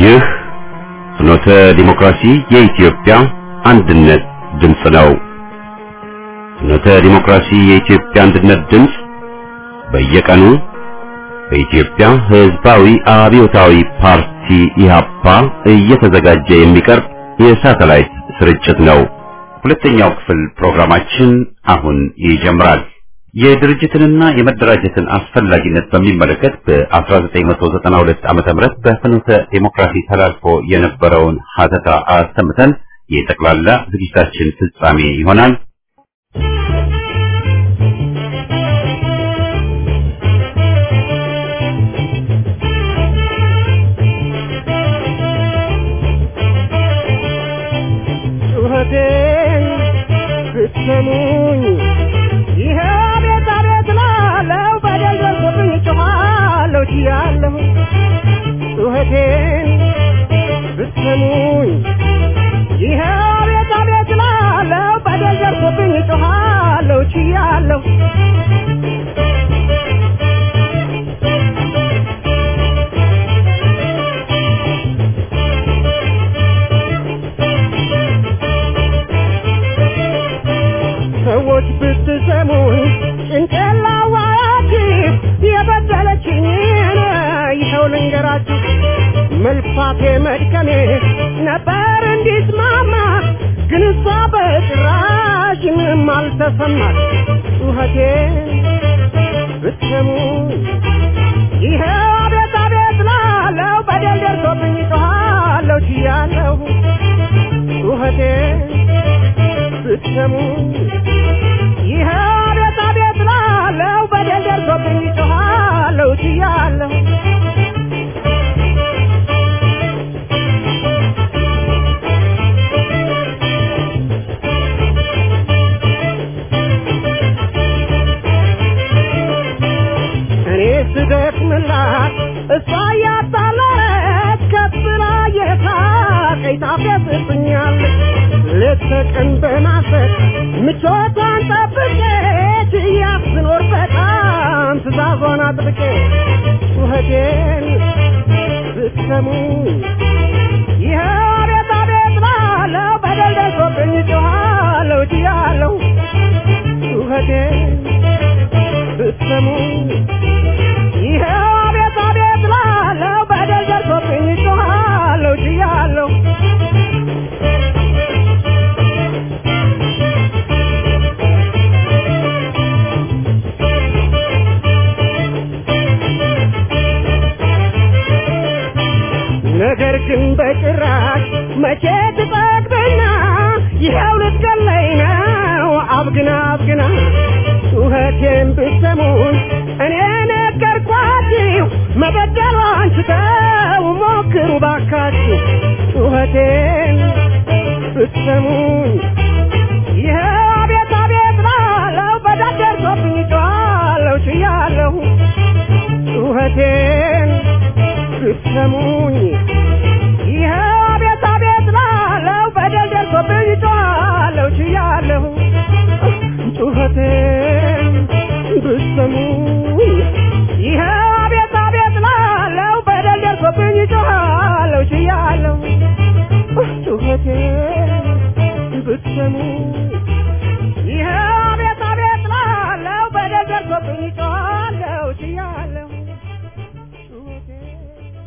ይህ ፍኖተ ዲሞክራሲ የኢትዮጵያ አንድነት ድምፅ ነው። ፍኖተ ዲሞክራሲ የኢትዮጵያ አንድነት ድምፅ በየቀኑ በኢትዮጵያ ሕዝባዊ አብዮታዊ ፓርቲ ኢህአፓ እየተዘጋጀ የሚቀርብ የሳተላይት ስርጭት ነው። ሁለተኛው ክፍል ፕሮግራማችን አሁን ይጀምራል። የድርጅትንና የመደራጀትን አስፈላጊነት በሚመለከት በ1992 ዓመተ ምህረት በፍኖተ ዴሞክራሲ ተላልፎ የነበረውን ሀተታ አሰምተን የጠቅላላ ዝግጅታችን ፍጻሜ ይሆናል። ጩኸቴን ብትሰሙኝ ይሄ ቤት አቤት ላለው በደል ደርሶብኝ ጮኻለሁ ችያለሁ ጩኸቴን ብትሰሙኝ ይሄ ቤት አቤት ላለው በደል ደርሶብኝ ጮኻለሁ ችያለሁ ሰዎች ብትሰሙኝ ጭንቅላዋያችሁ የበደለችኝ ይኸው ልንገራችሁ መልፋቴ መድከሜ ነበር እንዲስማማ ግን እሷ በጭራሽ ምንም አልተሰማት ጩኸቴን ብትሰሙኝ ይኸው አቤት አቤት ላለው በደል ደርሶብኝ ጮኻለሁ ችያለሁ ጩኸቴን ብትሰሙኝ ይኸ አቤት አቤት ላለው በደል ደርሶብኝ ጮኻለሁ ችያለሁ እኔ ስደክምላት እሷ እያጣለች ከፍ ብላ የሳቀኝ ታፌዝብኛለች ሌት ተቀን በማሰብ ምቾቷን ጠብቄ ችያት ስኖር በጣም ትእዛዟን አጥብቄ ጩኸቴን ብትሰሙ ይኸው አቤት አቤት ላለው በደል ደርሶብኝ ጮኻለሁ ችያለሁ ጩኸቴን ብትሰሙ ይኸው አቤት አቤት ላለው በደል ደርሶብኝ ጮኻለሁ ችያለሁ ነገር ግን በጭራሽ መቼ ትጠግብና ይኸው ልትገለኝ ነው አብግና አብግና ጩኸቴን ብትሰሙኝ እኔ ነገርኳችሁ መበደሏን ስተው ሞክሩ ባካችሁ ጩኸቴን ብትሰሙኝ ይኸው አቤት አቤት ላለው በደል ደርሶብኝ ጮኻለሁ ችያለሁ ጩኸቴን ብትሰሙኝ ይኸው አቤት አቤት ላለው በደል ደርሶብኝ ጮኻለሁ ችያለሁ ጩኸቴን ብትሰሙኝ ይኸው አቤት አቤት ላለው በደል ደርሶብኝ ጮኻለሁ ችያለሁ ጩኸቴን ብትሰሙኝ ይኸው አቤት አቤት ላለው በደል ደርሶብኝ ጮኻለሁ ችያለሁ ጩኸቴን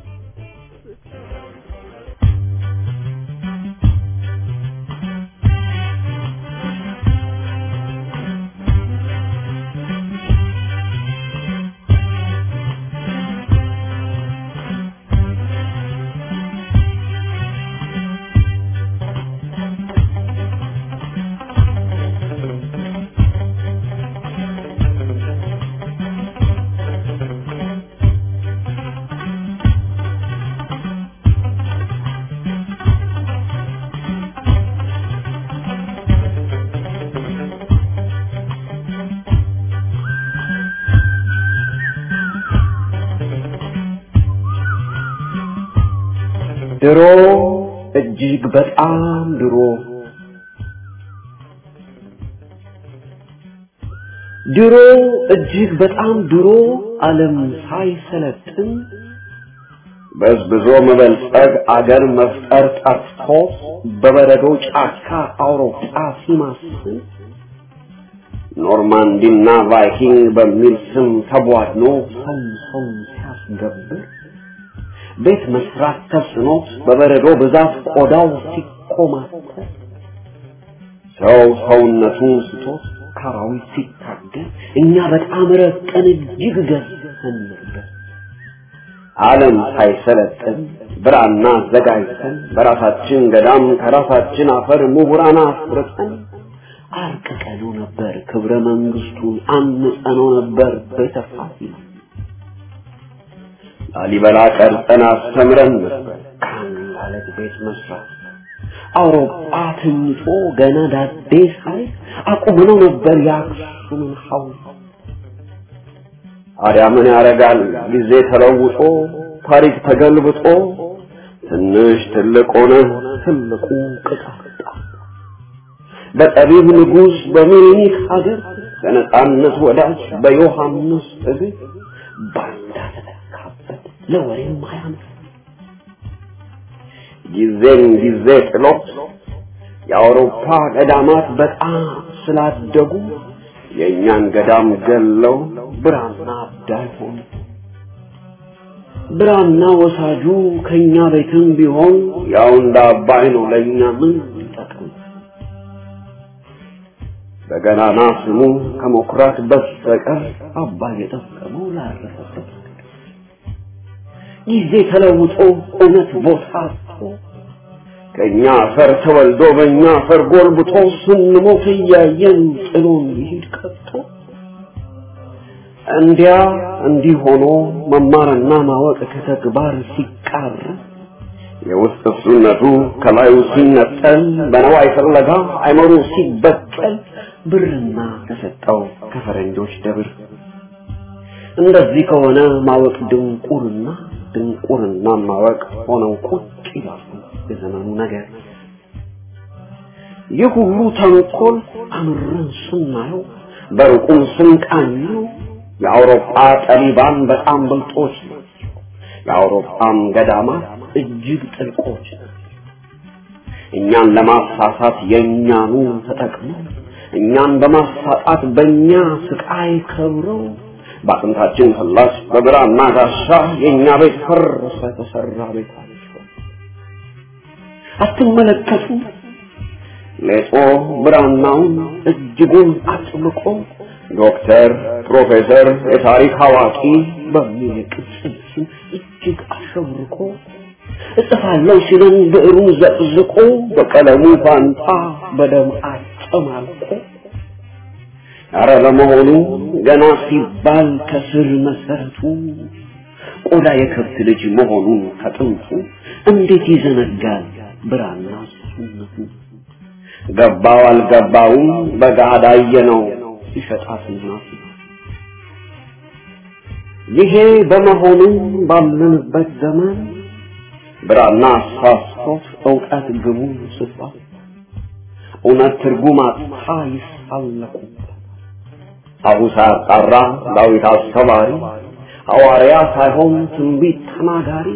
ድሮ እጅግ በጣም ድሮ ድሮ እጅግ በጣም ድሮ ዓለም ሳይሰለጥን በዝብዞ መበልጸግ አገር መፍጠር ጠፍቶ በበረዶ ጫካ አውሮፓ ሲማስል ኖርማንዲና ቫይኪንግ በሚል ስም ተቧድኖ ሰው ሰው ሲያስገብር ቤት መስራት ተስኖት በበረዶ ብዛት ቆዳው ሲኮማተር ሰው ሰውነቱን ስቶት ካራዊት ሲታገል እኛ በጣም ረቀን እጅግ ገዝተን ነበር። ዓለም ሳይሰለጥን ብራና አዘጋጅተን በራሳችን ገዳም ከራሳችን አፈር ምሁራን አፍርጠን አርቅቀነው ነበር ክብረ መንግስቱን አንጸነው ነበር ቤተ ፋሲል ላሊበላ ቀርጸን አስተምረን ነበር ከአንድ ቤት መስራት አውሮፓ ተኝቶ ገና ዳዴ ሳይ አቁመነው ነበር የአክሱምን ሐውልት። ታዲያ ምን ያደርጋል ጊዜ ተለውጦ ታሪክ ተገልብጦ ትንሽ ትልቅ ሆነ ትልቁ ቅጣጣ በጠቢብ ንጉሥ በሚኒክ ሀገር በነጻነት ወዳጅ በዮሐንስ እግር ባንዳ ተተካበት ለወሬም አያምር ጊዜን ጊዜ ጥሎት የአውሮፓ ገዳማት በጣም ስላደጉ የእኛን ገዳም ገለው ብራና አዳይ ሆኑ። ብራና ወሳጁ ከኛ ቤትም ቢሆን ያው እንደ አባይ ነው ለእኛ ምን ይጠቅም? በገናና ስሙ ከመኩራት በስተቀር አባይ የጠቀመው ላረፈበት ጊዜ ተለውጦ እውነት ቦታ አጥቶ ከኛ አፈር ተወልዶ በእኛ አፈር ጎልብቶ ስንሞት እያየን ጥሎን ይሄድ ቀጥቶ እንዲያ እንዲህ ሆኖ መማርና ማወቅ ከተግባር ሲቃር የውስጥ እሱነቱ ከላዩ ሲነጠል በነዋይ ፍለጋ አይመሩ ሲበቀል ብርና ተሰጠው ከፈረንጆች ደብር እንደዚህ ከሆነ ማወቅ ድንቁርና ድንቁርና ማወቅ ሆነው ቁጭ ይላሉ የዘመኑ ነገር። ይህ ሁሉ ተንኮል አምረን ስናየው በሩቁም ስንቃኘው የአውሮፓ ጠቢባን በጣም ብልጦች ናቸው። የአውሮፓም ገዳማት እጅግ ጥልቆች ናቸው። እኛን ለማሳሳት የእኛኑ ተጠቅመው እኛን በማሳጣት በእኛ ስቃይ ከብረው በአጥንታችን ፍላጭ በብራና ጋሻ የእኛ ቤት ፈረሰ የተሰራ ቤታቸው አትመለከቱ ሌጦ ብራናውን እጅጉን አጥብቆ ዶክተር ፕሮፌሰር የታሪክ አዋቂ በሚል ቅጽል ስም እጅግ አሸብርቆ እጽፋለሁ ሲለን ብዕሩን ዘቅዝቆ በቀለሙ ፋንታ በደም አጨማልቆ አረ ለመሆኑ ገና ሲባል ከስር መሰረቱ ቆዳ የከብት ልጅ መሆኑን ከጥንቱ እንዴት ይዘነጋል ብራና ሱነቱ ገባው አልገባውም በጋዳ ነው ሲሸጣትና ይሄ በመሆኑ ባለንበት ዘመን ብራና አሳስቶት እውቀት ግቡ ስፋ እውነት ትርጉም አጥታ ይሳለቁበት አቡሳ አጣራ ዳዊት አስተማሪ ሐዋርያ ሳይሆን ትንቢት ተናጋሪ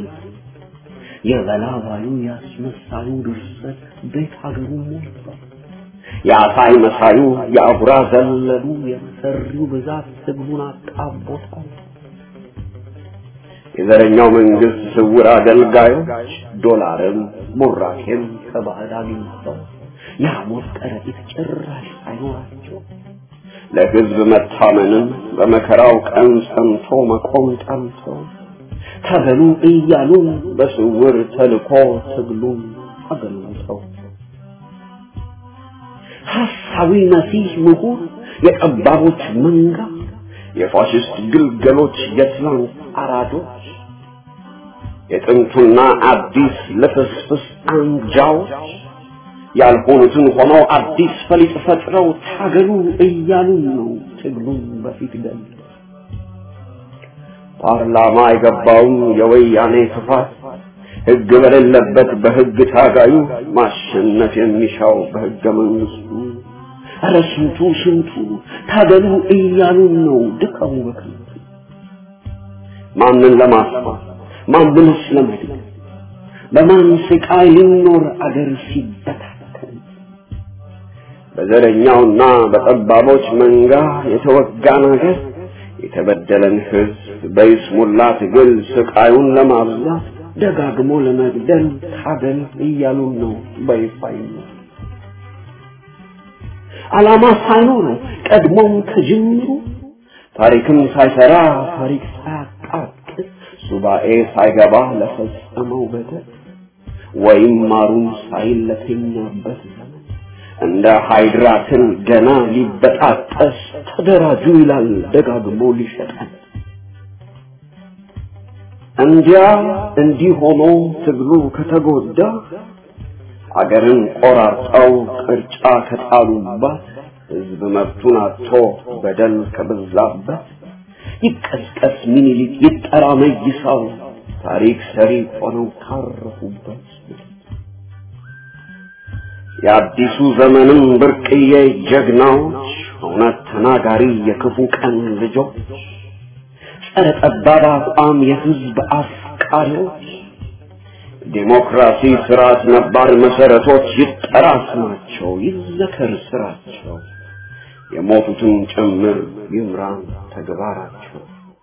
የበላባዩ ያስመሳዩ ድርሰት ቤት ሀገሩ ሞልቷል። የአሳይ መሳዩ የአጉራ ዘለሉ የመሰሪው ብዛት ህዝቡን አጣቦታል። የዘረኛው መንግስት ስውር አገልጋዮች ዶላርም ቡራኬም ከባዕድ አግኝተው የሐሞት ከረጢት ጭራሽ አይኖራቸው ለህዝብ መታመንም በመከራው ቀን ጸንቶ መቆም ጠምተው ተበሉ እያሉ በስውር ተልኮ ትግሉን አገልግተው ሐሳዊ መሲህ ምሁር የጠባቦች መንጋ የፋሽስት ግልገሎች የትላንት አራዶች የጥንቱና አዲስ ልፍስፍስ አንጃዎች ያልሆኑትን ሆነው አዲስ ፈሊጥ ፈጥረው ታገሉ እያሉን ነው ትግሉን በፊት ገል ፓርላማ የገባውን የወያኔ ክፋት ህግ በሌለበት በህግ ታጋዩ ማሸነፍ የሚሻው በህገ መንግስቱ ኧረ ስንቱ ስንቱ ታገሉ እያሉን ነው ድካሙ በከንቱ ማንን ለማስፋት ማንንስ ለመድን በማን ስቃይ ሊኖር አገር ሲበታተን በዘረኛውና በጠባቦች መንጋ የተወጋን አገር የተበደለን ህዝብ በይስሙላ ትግል ስቃዩን ለማብዛት ደጋግሞ ለመግደል ታገል እያሉን ነው በይፋይ ዓላማ ሳይኖረው ቀድሞም ከጅምሩ ታሪክም ሳይሰራ ታሪክ ሳያቃጥል ሱባኤ ሳይገባ ለፈጸመው በደል ወይም ማሩን ሳይል ለተኛበት ዘመን እንደ ሃይድራትን ገና ሊበጣጠስ ተደራጁ ይላል ደጋግሞ ሊሸጠን። እንዲያ እንዲህ ሆኖ ትግሉ ከተጎዳ አገርን ቆራርጠው ቅርጫ ከጣሉባት ህዝብ መብቱን አጥቶ በደል ከበዛበት ይቀስቀስ ሚኒሊክ ይጠራ መይሳው ታሪክ ሰሪ ሆነው ካረፉበት የአዲሱ ዘመንም ብርቅዬ ጀግናዎች እውነት ተናጋሪ የክፉ ቀን ልጆች ጸረ ጠባብ አቋም የህዝብ አፍቃሪዎች ዴሞክራሲ ስርዓት ነባር መሰረቶች ይጠራ ስማቸው ይዘከር ስራቸው የሞቱትን ጭምር ይምራን ተግባራቸው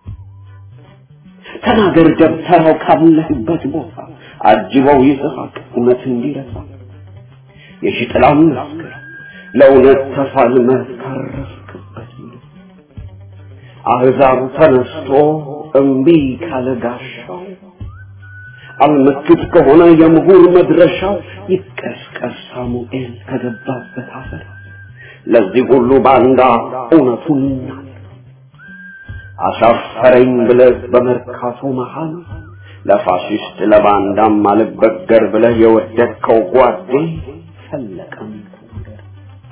ተናገር ደብተራው ካለህበት ቦታ አጅበው ይስሐቅ እውነት እንዲረሳ የሽጥላም መስክር ለእውነት ተፋልመህ ካረፍክበት አህዛብ ተነስቶ እምቢ ካለ ጋሻው አልመክት ከሆነ የምሁር መድረሻው ይቀስቀስ ሳሙኤል ከገባበት አፈር ለዚህ ሁሉ ባንዳ እውነቱን ይናል አሻፈረኝ ብለህ በመርካቶ መሃል ለፋሽስት ለባንዳም አልበገር ብለህ የወደድከው ጓዴ ፈለቀም ተናገር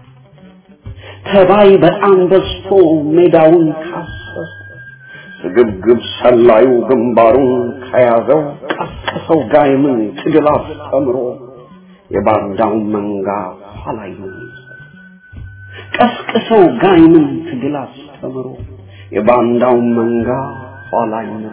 ተባይ በጣም በዝቶ ሜዳውን ካሰሰ ስግብግብ ሰላዩ ግንባሩን ከያዘው ቀስቅሰው ጋይምን ትግል አስተምሮ የባንዳውን መንጋ ኋላይ ቀስቅሰው ጋይምን ትግል አስተምሮ የባንዳውን መንጋ ኋላይ ነው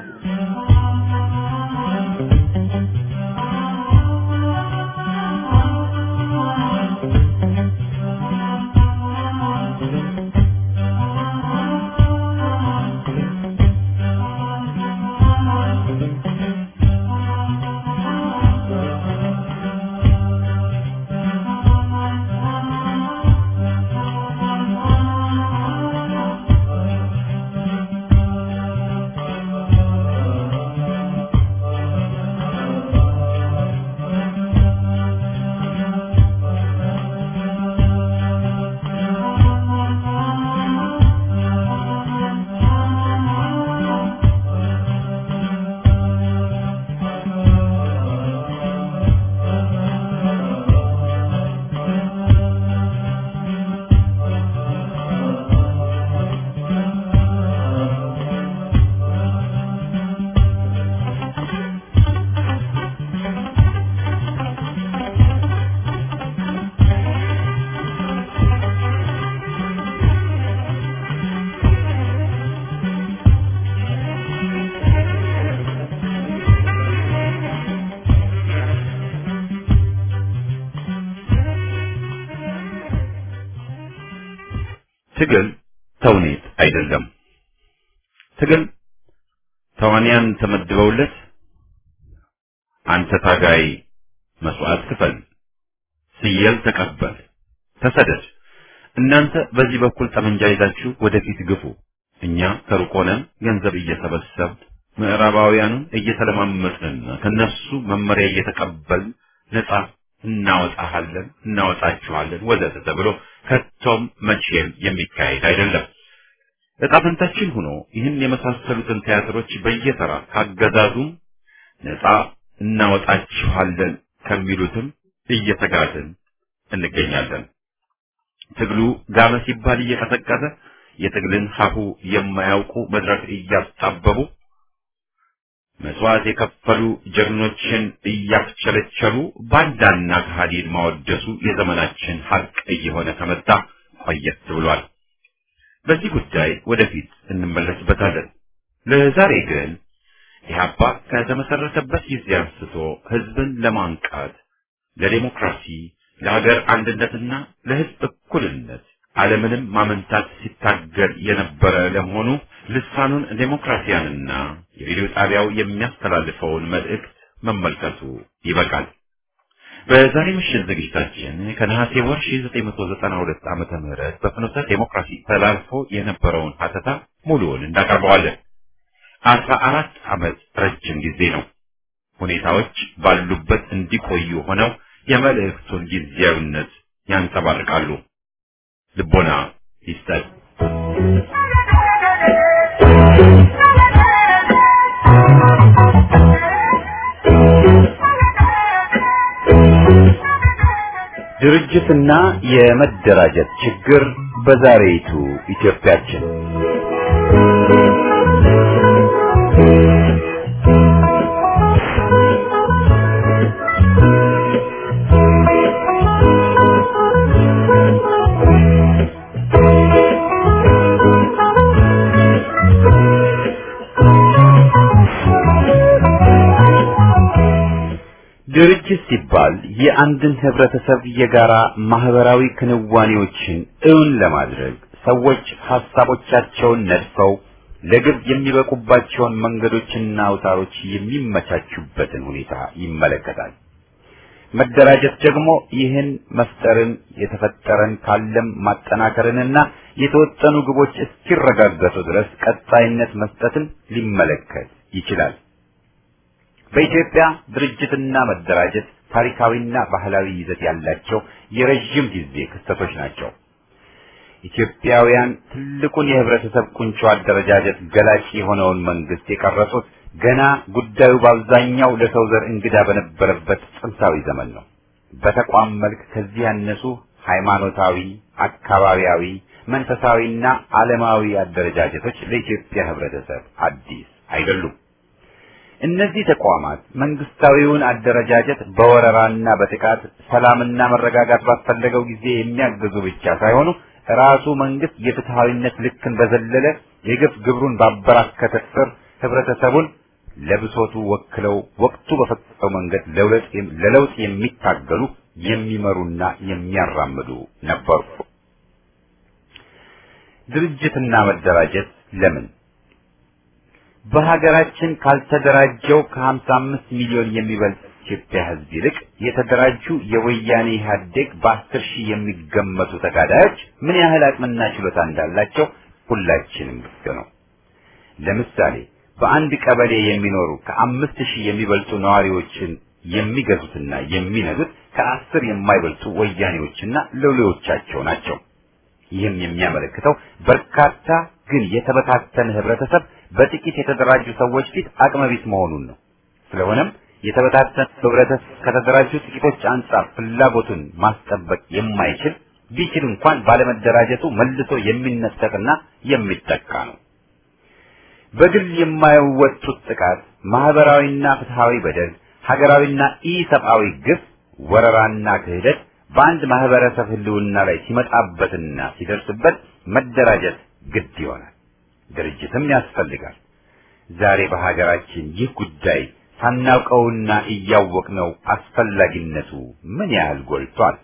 ትግል ተውኔት አይደለም። ትግል ተዋንያን ተመድበውለት አንተ ታጋይ መስዋዕት ክፈል፣ ስየል ተቀበል፣ ተሰደድ፣ እናንተ በዚህ በኩል ጠመንጃ ይዛችሁ ወደፊት ግፉ፣ እኛ ከሩቅ ሆነን ገንዘብ እየሰበሰብ ምዕራባውያኑን እየተለማመጥንና ከነሱ መመሪያ እየተቀበልን ነጻ እናወጣሃለን፣ እናወጣችኋለን ወዘተ ተብሎ ከቶም መቼም የሚካሄድ አይደለም። ዕጣ ፈንታችን ሆኖ ይህን የመሳሰሉትን ቲያትሮች በየተራ ካገዛዙም ነጻ እናወጣችኋለን ከሚሉትም እየተጋዝን እንገኛለን። ትግሉ ጋመ ሲባል እየቀሰቀሰ የትግልን ሀሁ የማያውቁ መድረክ እያስጣበቡ መስዋዕት የከፈሉ ጀግኖችን እያስቸለቸሉ ባንዳና ከሃዲን ማወደሱ የዘመናችን ሀቅ እየሆነ ከመጣ ቆየት ብሏል። በዚህ ጉዳይ ወደፊት እንመለስበታለን። ለዛሬ ግን ኢህአፓ ከተመሰረተበት ጊዜ አንስቶ ህዝብን ለማንቃት ለዴሞክራሲ፣ ለሀገር አንድነትና ለህዝብ እኩልነት ዓለምንም ማመንታት ሲታገል የነበረ ለመሆኑ ልሳኑን ዴሞክራሲያንና የሬዲዮ ጣቢያው የሚያስተላልፈውን መልእክት መመልከቱ ይበቃል። በዛሬ ምሽት ዝግጅታችን ከነሐሴ ወር 1992 ዓመተ ምህረት በፍኖተ ዴሞክራሲ ተላልፎ የነበረውን ሀተታ ሙሉውን እንዳቀርበዋለን። አስራ አራት ዓመት ረጅም ጊዜ ነው። ሁኔታዎች ባሉበት እንዲቆዩ ሆነው የመልእክቱን ጊዜያዊነት ያንጸባርቃሉ። ልቦና ይስጠን። ድርጅትና የመደራጀት ችግር በዛሬይቱ ኢትዮጵያችን ድርጅት ሲባል የአንድን ህብረተሰብ የጋራ ማህበራዊ ክንዋኔዎችን እውን ለማድረግ ሰዎች ሐሳቦቻቸውን ነድፈው ለግብ የሚበቁባቸውን መንገዶችና አውታሮች የሚመቻቹበትን ሁኔታ ይመለከታል። መደራጀት ደግሞ ይህን መፍጠርን የተፈጠረን ካለም ማጠናከርንና የተወጠኑ ግቦች እስኪረጋገጡ ድረስ ቀጣይነት መስጠትን ሊመለከት ይችላል። በኢትዮጵያ ድርጅትና መደራጀት ታሪካዊና ባህላዊ ይዘት ያላቸው የረዥም ጊዜ ክስተቶች ናቸው። ኢትዮጵያውያን ትልቁን የህብረተሰብ ቁንጮ አደረጃጀት ገላጭ የሆነውን መንግስት የቀረጹት ገና ጉዳዩ በአብዛኛው ለሰው ዘር እንግዳ በነበረበት ጥንታዊ ዘመን ነው። በተቋም መልክ ከዚህ ያነሱ ሃይማኖታዊ፣ አካባቢያዊ፣ መንፈሳዊና ዓለማዊ አደረጃጀቶች ለኢትዮጵያ ህብረተሰብ አዲስ አይደሉም። እነዚህ ተቋማት መንግስታዊውን አደረጃጀት በወረራና በጥቃት ሰላምና መረጋጋት ባስፈለገው ጊዜ የሚያግዙ ብቻ ሳይሆኑ ራሱ መንግስት የፍትሃዊነት ልክን በዘለለ የግፍ ግብሩን ባበራከተ ስር ህብረተሰቡን ለብሶቱ ወክለው ወቅቱ በፈቀደው መንገድ ለለውጥ የሚታገሉ የሚመሩና የሚያራምዱ ነበሩ። ድርጅትና መደራጀት ለምን በሀገራችን ካልተደራጀው ከ55 ሚሊዮን የሚበልጥ ኢትዮጵያ ህዝብ ይልቅ የተደራጁ የወያኔ ኢህአዴግ በአስር ሺህ የሚገመቱ ተጋዳዮች ምን ያህል አቅምና ችሎታ እንዳላቸው ሁላችንም ግልጽ ነው። ለምሳሌ በአንድ ቀበሌ የሚኖሩ ከአምስት ሺህ የሚበልጡ ነዋሪዎችን የሚገዙትና የሚነዱት ከአስር የማይበልጡ ወያኔዎችና ሎሌዎቻቸው ናቸው። ይህም የሚያመለክተው በርካታ ግን የተበታተነ ህብረተሰብ በጥቂት የተደራጁ ሰዎች ፊት አቅመቢስ መሆኑን ነው። ስለሆነም የተበታተነ ህብረተሰብ ከተደራጁ ጥቂቶች አንጻር ፍላጎቱን ማስጠበቅ የማይችል ቢችል እንኳን ባለመደራጀቱ መልሶ የሚነጠቅና የሚጠቃ ነው። በግል የማይወጡት ጥቃት፣ ማህበራዊና ፍትሃዊ በደል፣ ሀገራዊና ኢሰብአዊ ግፍ፣ ወረራና ክህደት በአንድ ማህበረሰብ ህልውና ላይ ሲመጣበትና ሲደርስበት መደራጀት ግድ ይሆናል። ድርጅትም ያስፈልጋል። ዛሬ በሀገራችን ይህ ጉዳይ ሳናውቀውና እያወቅነው አስፈላጊነቱ ምን ያህል ጎልቷል።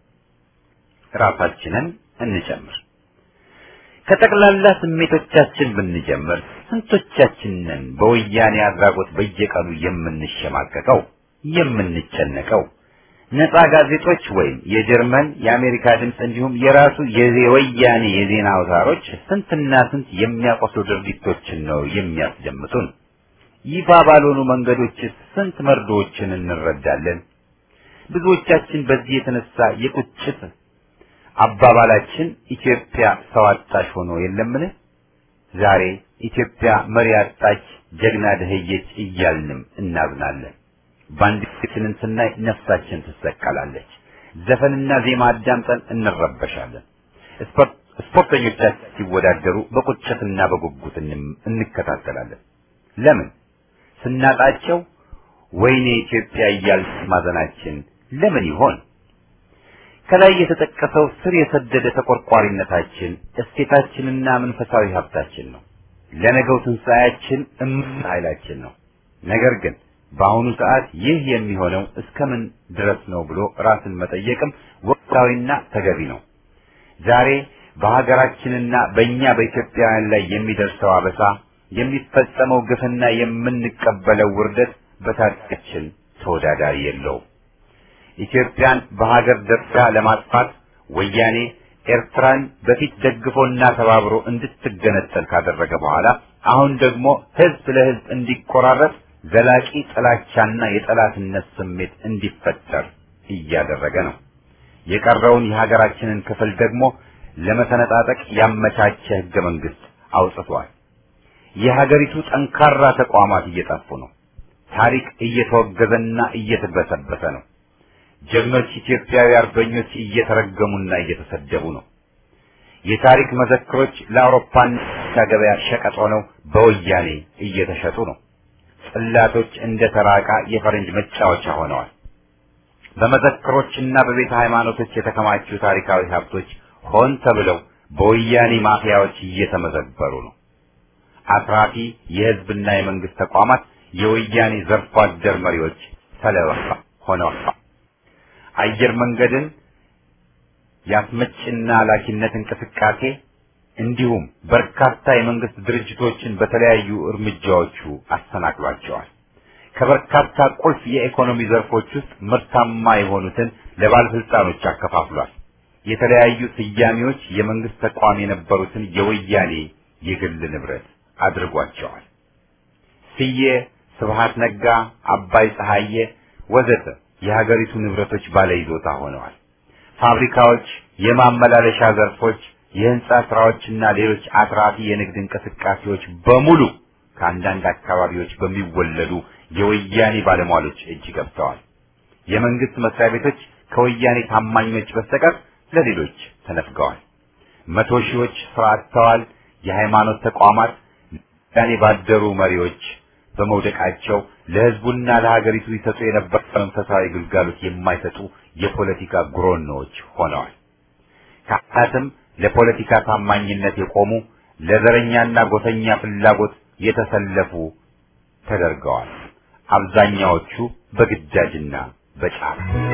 ራሳችንን እንጨምር። ከጠቅላላ ስሜቶቻችን ብንጀምር ስንቶቻችንን በወያኔ አድራጎት በየቀኑ የምንሸማቀቀው የምንጨነቀው ነፃ ጋዜጦች ወይም የጀርመን የአሜሪካ ድምፅ እንዲሁም የራሱ የወያኔ የዜና አውታሮች ስንትና ስንት የሚያቆስሉ ድርጊቶችን ነው የሚያስደምጡን። ይፋ ባልሆኑ መንገዶች ስንት መርዶዎችን እንረዳለን። ብዙዎቻችን በዚህ የተነሳ የቁጭት አባባላችን ኢትዮጵያ ሰው አጣሽ ሆኖ የለምን? ዛሬ ኢትዮጵያ መሪ አጣች፣ ጀግና ደህየች እያልንም እናዝናለን። ባንዲራችንን ስናይ ነፍሳችን ትሰቀላለች። ዘፈንና ዜማ አዳምጠን እንረበሻለን። ስፖርተኞቻችን ሲወዳደሩ በቁጭትና በጉጉት እንከታተላለን። ለምን? ስናጣቸው ወይኔ ኢትዮጵያ እያልን ማዘናችን ለምን ይሆን? ከላይ የተጠቀሰው ስር የሰደደ ተቆርቋሪነታችን እሴታችንና መንፈሳዊ ሀብታችን ነው። ለነገው ትንሣኤያችን እምቅ ኃይላችን ነው። ነገር ግን በአሁኑ ሰዓት ይህ የሚሆነው እስከምን ድረስ ነው ብሎ ራስን መጠየቅም ወቅታዊና ተገቢ ነው። ዛሬ በሀገራችንና በእኛ በኢትዮጵያውያን ላይ የሚደርሰው አበሳ፣ የሚፈጸመው ግፍና የምንቀበለው ውርደት በታሪካችን ተወዳዳሪ የለውም። ኢትዮጵያን በሀገር ደረጃ ለማጥፋት ወያኔ ኤርትራን በፊት ደግፎና ተባብሮ እንድትገነጠል ካደረገ በኋላ አሁን ደግሞ ህዝብ ለህዝብ እንዲቆራረጥ ዘላቂ ጥላቻና የጠላትነት ስሜት እንዲፈጠር እያደረገ ነው። የቀረውን የሀገራችንን ክፍል ደግሞ ለመሰነጣጠቅ ያመቻቸ ህገ መንግስት አውጥቷል። የሀገሪቱ ጠንካራ ተቋማት እየጠፉ ነው። ታሪክ እየተወገዘና እየተበሰበሰ ነው። ጀግኖች ኢትዮጵያዊ አርበኞች እየተረገሙና እየተሰደቡ ነው። የታሪክ መዘክሮች ለአውሮፓና ገበያ ሸቀጥ ሆነው በወያኔ እየተሸጡ ነው። ጽላቶች እንደ ተራቃ የፈረንጅ መጫወቻ ሆነዋል። በመዘክሮችና በቤተ ሃይማኖቶች የተከማቹ ታሪካዊ ሀብቶች ሆን ተብለው በወያኔ ማፊያዎች እየተመዘበሩ ነው። አትራፊ የህዝብና የመንግስት ተቋማት የወያኔ ዘርፎ አደር መሪዎች ሰለባ ሆነዋል። አየር መንገድን የአስመጭና ላኪነት እንቅስቃሴ እንዲሁም በርካታ የመንግስት ድርጅቶችን በተለያዩ እርምጃዎቹ አሰናክሏቸዋል። ከበርካታ ቁልፍ የኢኮኖሚ ዘርፎች ውስጥ ምርታማ የሆኑትን ለባለስልጣኖች አከፋፍሏል። የተለያዩ ስያሜዎች የመንግስት ተቋም የነበሩትን የወያኔ የግል ንብረት አድርጓቸዋል። ስዬ፣ ስብሃት ነጋ፣ አባይ ፀሐዬ ወዘተ የሀገሪቱ ንብረቶች ባለይዞታ ሆነዋል። ፋብሪካዎች፣ የማመላለሻ ዘርፎች፣ የህንጻ ስራዎችና ሌሎች አትራፊ የንግድ እንቅስቃሴዎች በሙሉ ከአንዳንድ አካባቢዎች በሚወለዱ የወያኔ ባለሟሎች እጅ ገብተዋል። የመንግስት መስሪያ ቤቶች ከወያኔ ታማኞች በስተቀር ለሌሎች ተነፍገዋል። መቶ ሺዎች ስራ አጥተዋል። የሃይማኖት ተቋማት ወያኔ ባደሩ መሪዎች በመውደቃቸው ለህዝቡና ለሀገሪቱ ይሰጡ የነበረ መንፈሳዊ ግልጋሎት የማይሰጡ የፖለቲካ ጉሮኖዎች ሆነዋል። ካህናትም ለፖለቲካ ታማኝነት የቆሙ ለዘረኛና ጎሰኛ ፍላጎት የተሰለፉ ተደርገዋል። አብዛኛዎቹ በግዳጅና በጫፍ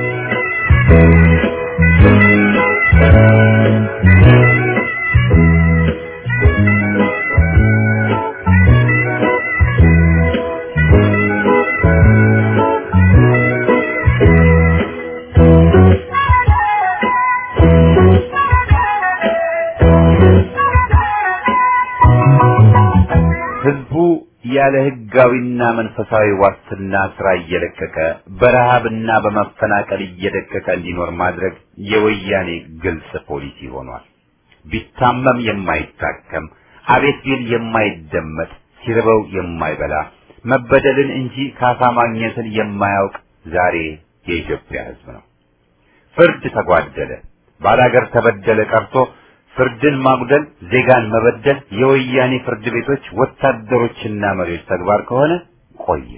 ህዝቡ ያለ ህጋዊና መንፈሳዊ ዋስትና ስራ እየለቀቀ በረሃብና በመፈናቀል እየደቀቀ እንዲኖር ማድረግ የወያኔ ግልጽ ፖሊሲ ሆኗል። ቢታመም የማይታከም አቤት ቢል የማይደመጥ ሲርበው የማይበላ መበደልን እንጂ ካሳ ማግኘትን የማያውቅ ዛሬ የኢትዮጵያ ህዝብ ነው። ፍርድ ተጓደለ፣ ባላገር ተበደለ ቀርቶ ፍርድን ማጉደል፣ ዜጋን መበደል የወያኔ ፍርድ ቤቶች ወታደሮችና መሪዎች ተግባር ከሆነ ቆየ።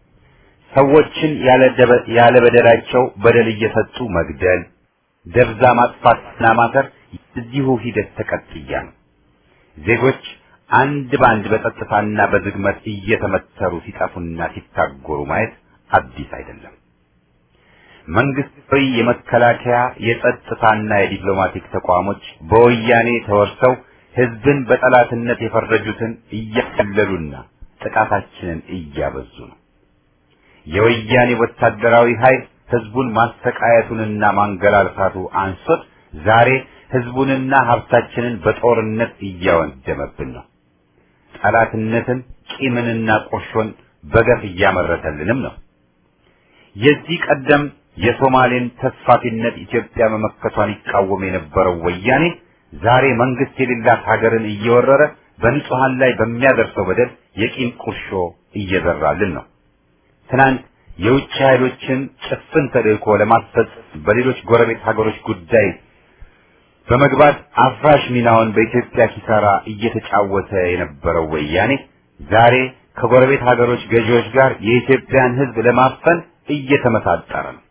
ሰዎችን ያለ በደላቸው በደል እየሰጡ መግደል፣ ደብዛ ማጥፋትና ማሰር የዚሁ ሂደት ተቀጥያ ነው። ዜጎች አንድ በአንድ በጸጥታና በዝግመት እየተመተሩ ሲጠፉና ሲታጎሩ ማየት አዲስ አይደለም። መንግስታዊ የመከላከያ የጸጥታና የዲፕሎማቲክ ተቋሞች በወያኔ ተወርሰው ህዝብን በጠላትነት የፈረጁትን እያቀለሉና ጥቃታችንን እያበዙ ነው። የወያኔ ወታደራዊ ኃይል ህዝቡን ማሰቃየቱንና ማንገላልታቱ አንሶት ዛሬ ህዝቡንና ሀብታችንን በጦርነት እያወደመብን ነው። ጠላትነትን፣ ቂምንና ቁርሾን በገፍ እያመረተልንም ነው። የዚህ ቀደም የሶማሌን ተስፋፊነት ኢትዮጵያ መመከቷን ይቃወም የነበረው ወያኔ ዛሬ መንግስት የሌላት ሀገርን እየወረረ በንጹሃን ላይ በሚያደርሰው በደል የቂም ቁርሾ እየዘራልን ነው። ትናንት የውጭ ኃይሎችን ጭፍን ተልእኮ ለማስፈጸም በሌሎች ጎረቤት ሀገሮች ጉዳይ በመግባት አፍራሽ ሚናውን በኢትዮጵያ ኪሳራ እየተጫወተ የነበረው ወያኔ ዛሬ ከጎረቤት ሀገሮች ገዢዎች ጋር የኢትዮጵያን ህዝብ ለማፈን እየተመሳጠረ ነው።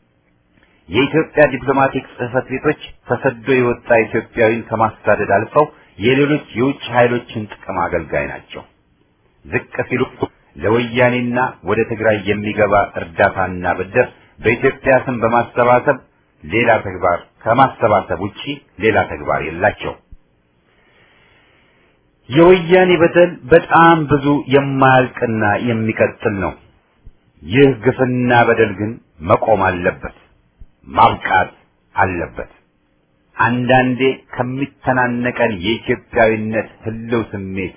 የኢትዮጵያ ዲፕሎማቲክ ጽህፈት ቤቶች ተሰዶ የወጣ ኢትዮጵያዊን ከማሳደድ አልፈው የሌሎች የውጭ ኃይሎችን ጥቅም አገልጋይ ናቸው። ዝቅ ሲሉ ለወያኔና ወደ ትግራይ የሚገባ እርዳታና ብድር በኢትዮጵያ ስም በማሰባሰብ ሌላ ተግባር ከማሰባሰብ ውጪ ሌላ ተግባር የላቸው። የወያኔ በደል በጣም ብዙ የማያልቅና የሚቀጥል ነው። ይህ ግፍና በደል ግን መቆም አለበት፣ ማብቃት አለበት። አንዳንዴ ከሚተናነቀን የኢትዮጵያዊነት ህልው ስሜት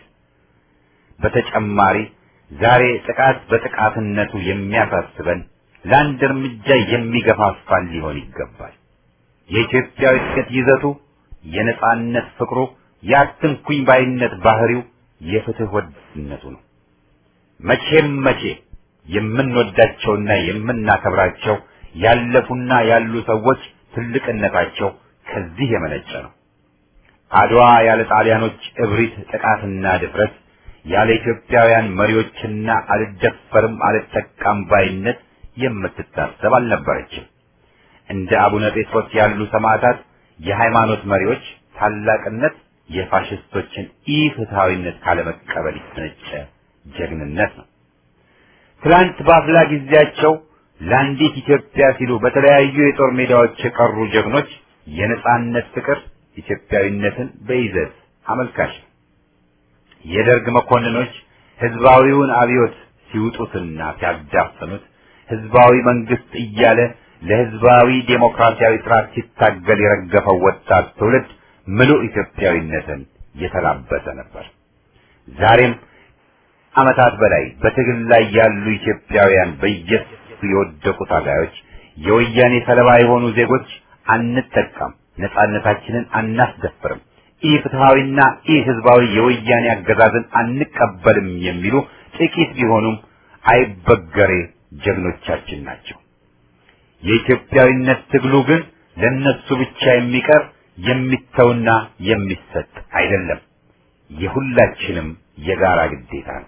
በተጨማሪ ዛሬ ጥቃት በጥቃትነቱ የሚያሳስበን ለአንድ እርምጃ የሚገፋፋን ሊሆን ይገባል። የኢትዮጵያዊነት ይዘቱ፣ የነጻነት ፍቅሩ፣ የአትንኩኝ ባይነት ባህሪው፣ የፍትህ ወዳድነቱ ነው። መቼም መቼ የምንወዳቸውና የምናከብራቸው ያለፉና ያሉ ሰዎች ትልቅነታቸው ከዚህ የመነጨ ነው። አድዋ ያለ ጣሊያኖች እብሪት፣ ጥቃትና ድፍረት፣ ያለ ኢትዮጵያውያን መሪዎችና አልደፈርም አልጠቃም ባይነት የምትታሰብ አልነበረችም። እንደ አቡነ ጴጥሮስ ያሉ ሰማዕታት የሃይማኖት መሪዎች ታላቅነት የፋሽስቶችን ኢፍትሐዊነት ካለመቀበል የተነጨ ጀግንነት ነው። ትላንት በአፍላ ጊዜያቸው ለአንዲት ኢትዮጵያ ሲሉ በተለያዩ የጦር ሜዳዎች የቀሩ ጀግኖች የነጻነት ፍቅር ኢትዮጵያዊነትን በይዘት አመልካች ነው። የደርግ መኮንኖች ህዝባዊውን አብዮት ሲውጡትና ሲያዳፍኑት ህዝባዊ መንግስት እያለ ለህዝባዊ ዴሞክራሲያዊ ስርዓት ሲታገል የረገፈው ወጣት ትውልድ ምሉእ ኢትዮጵያዊነትን የተላበሰ ነበር። ዛሬም ዓመታት በላይ በትግል ላይ ያሉ ኢትዮጵያውያን በየሱ የወደቁ ታጋዮች፣ የወያኔ ሰለባ የሆኑ ዜጎች አንጠቃም፣ ነጻነታችንን አናስደፍርም፣ ኢ ፍትሐዊና ኢ ህዝባዊ የወያኔ አገዛዝን አንቀበልም የሚሉ ጥቂት ቢሆኑም አይበገሬ ጀግኖቻችን ናቸው። የኢትዮጵያዊነት ትግሉ ግን ለነሱ ብቻ የሚቀር የሚተውና የሚሰጥ አይደለም። የሁላችንም የጋራ ግዴታ ነው።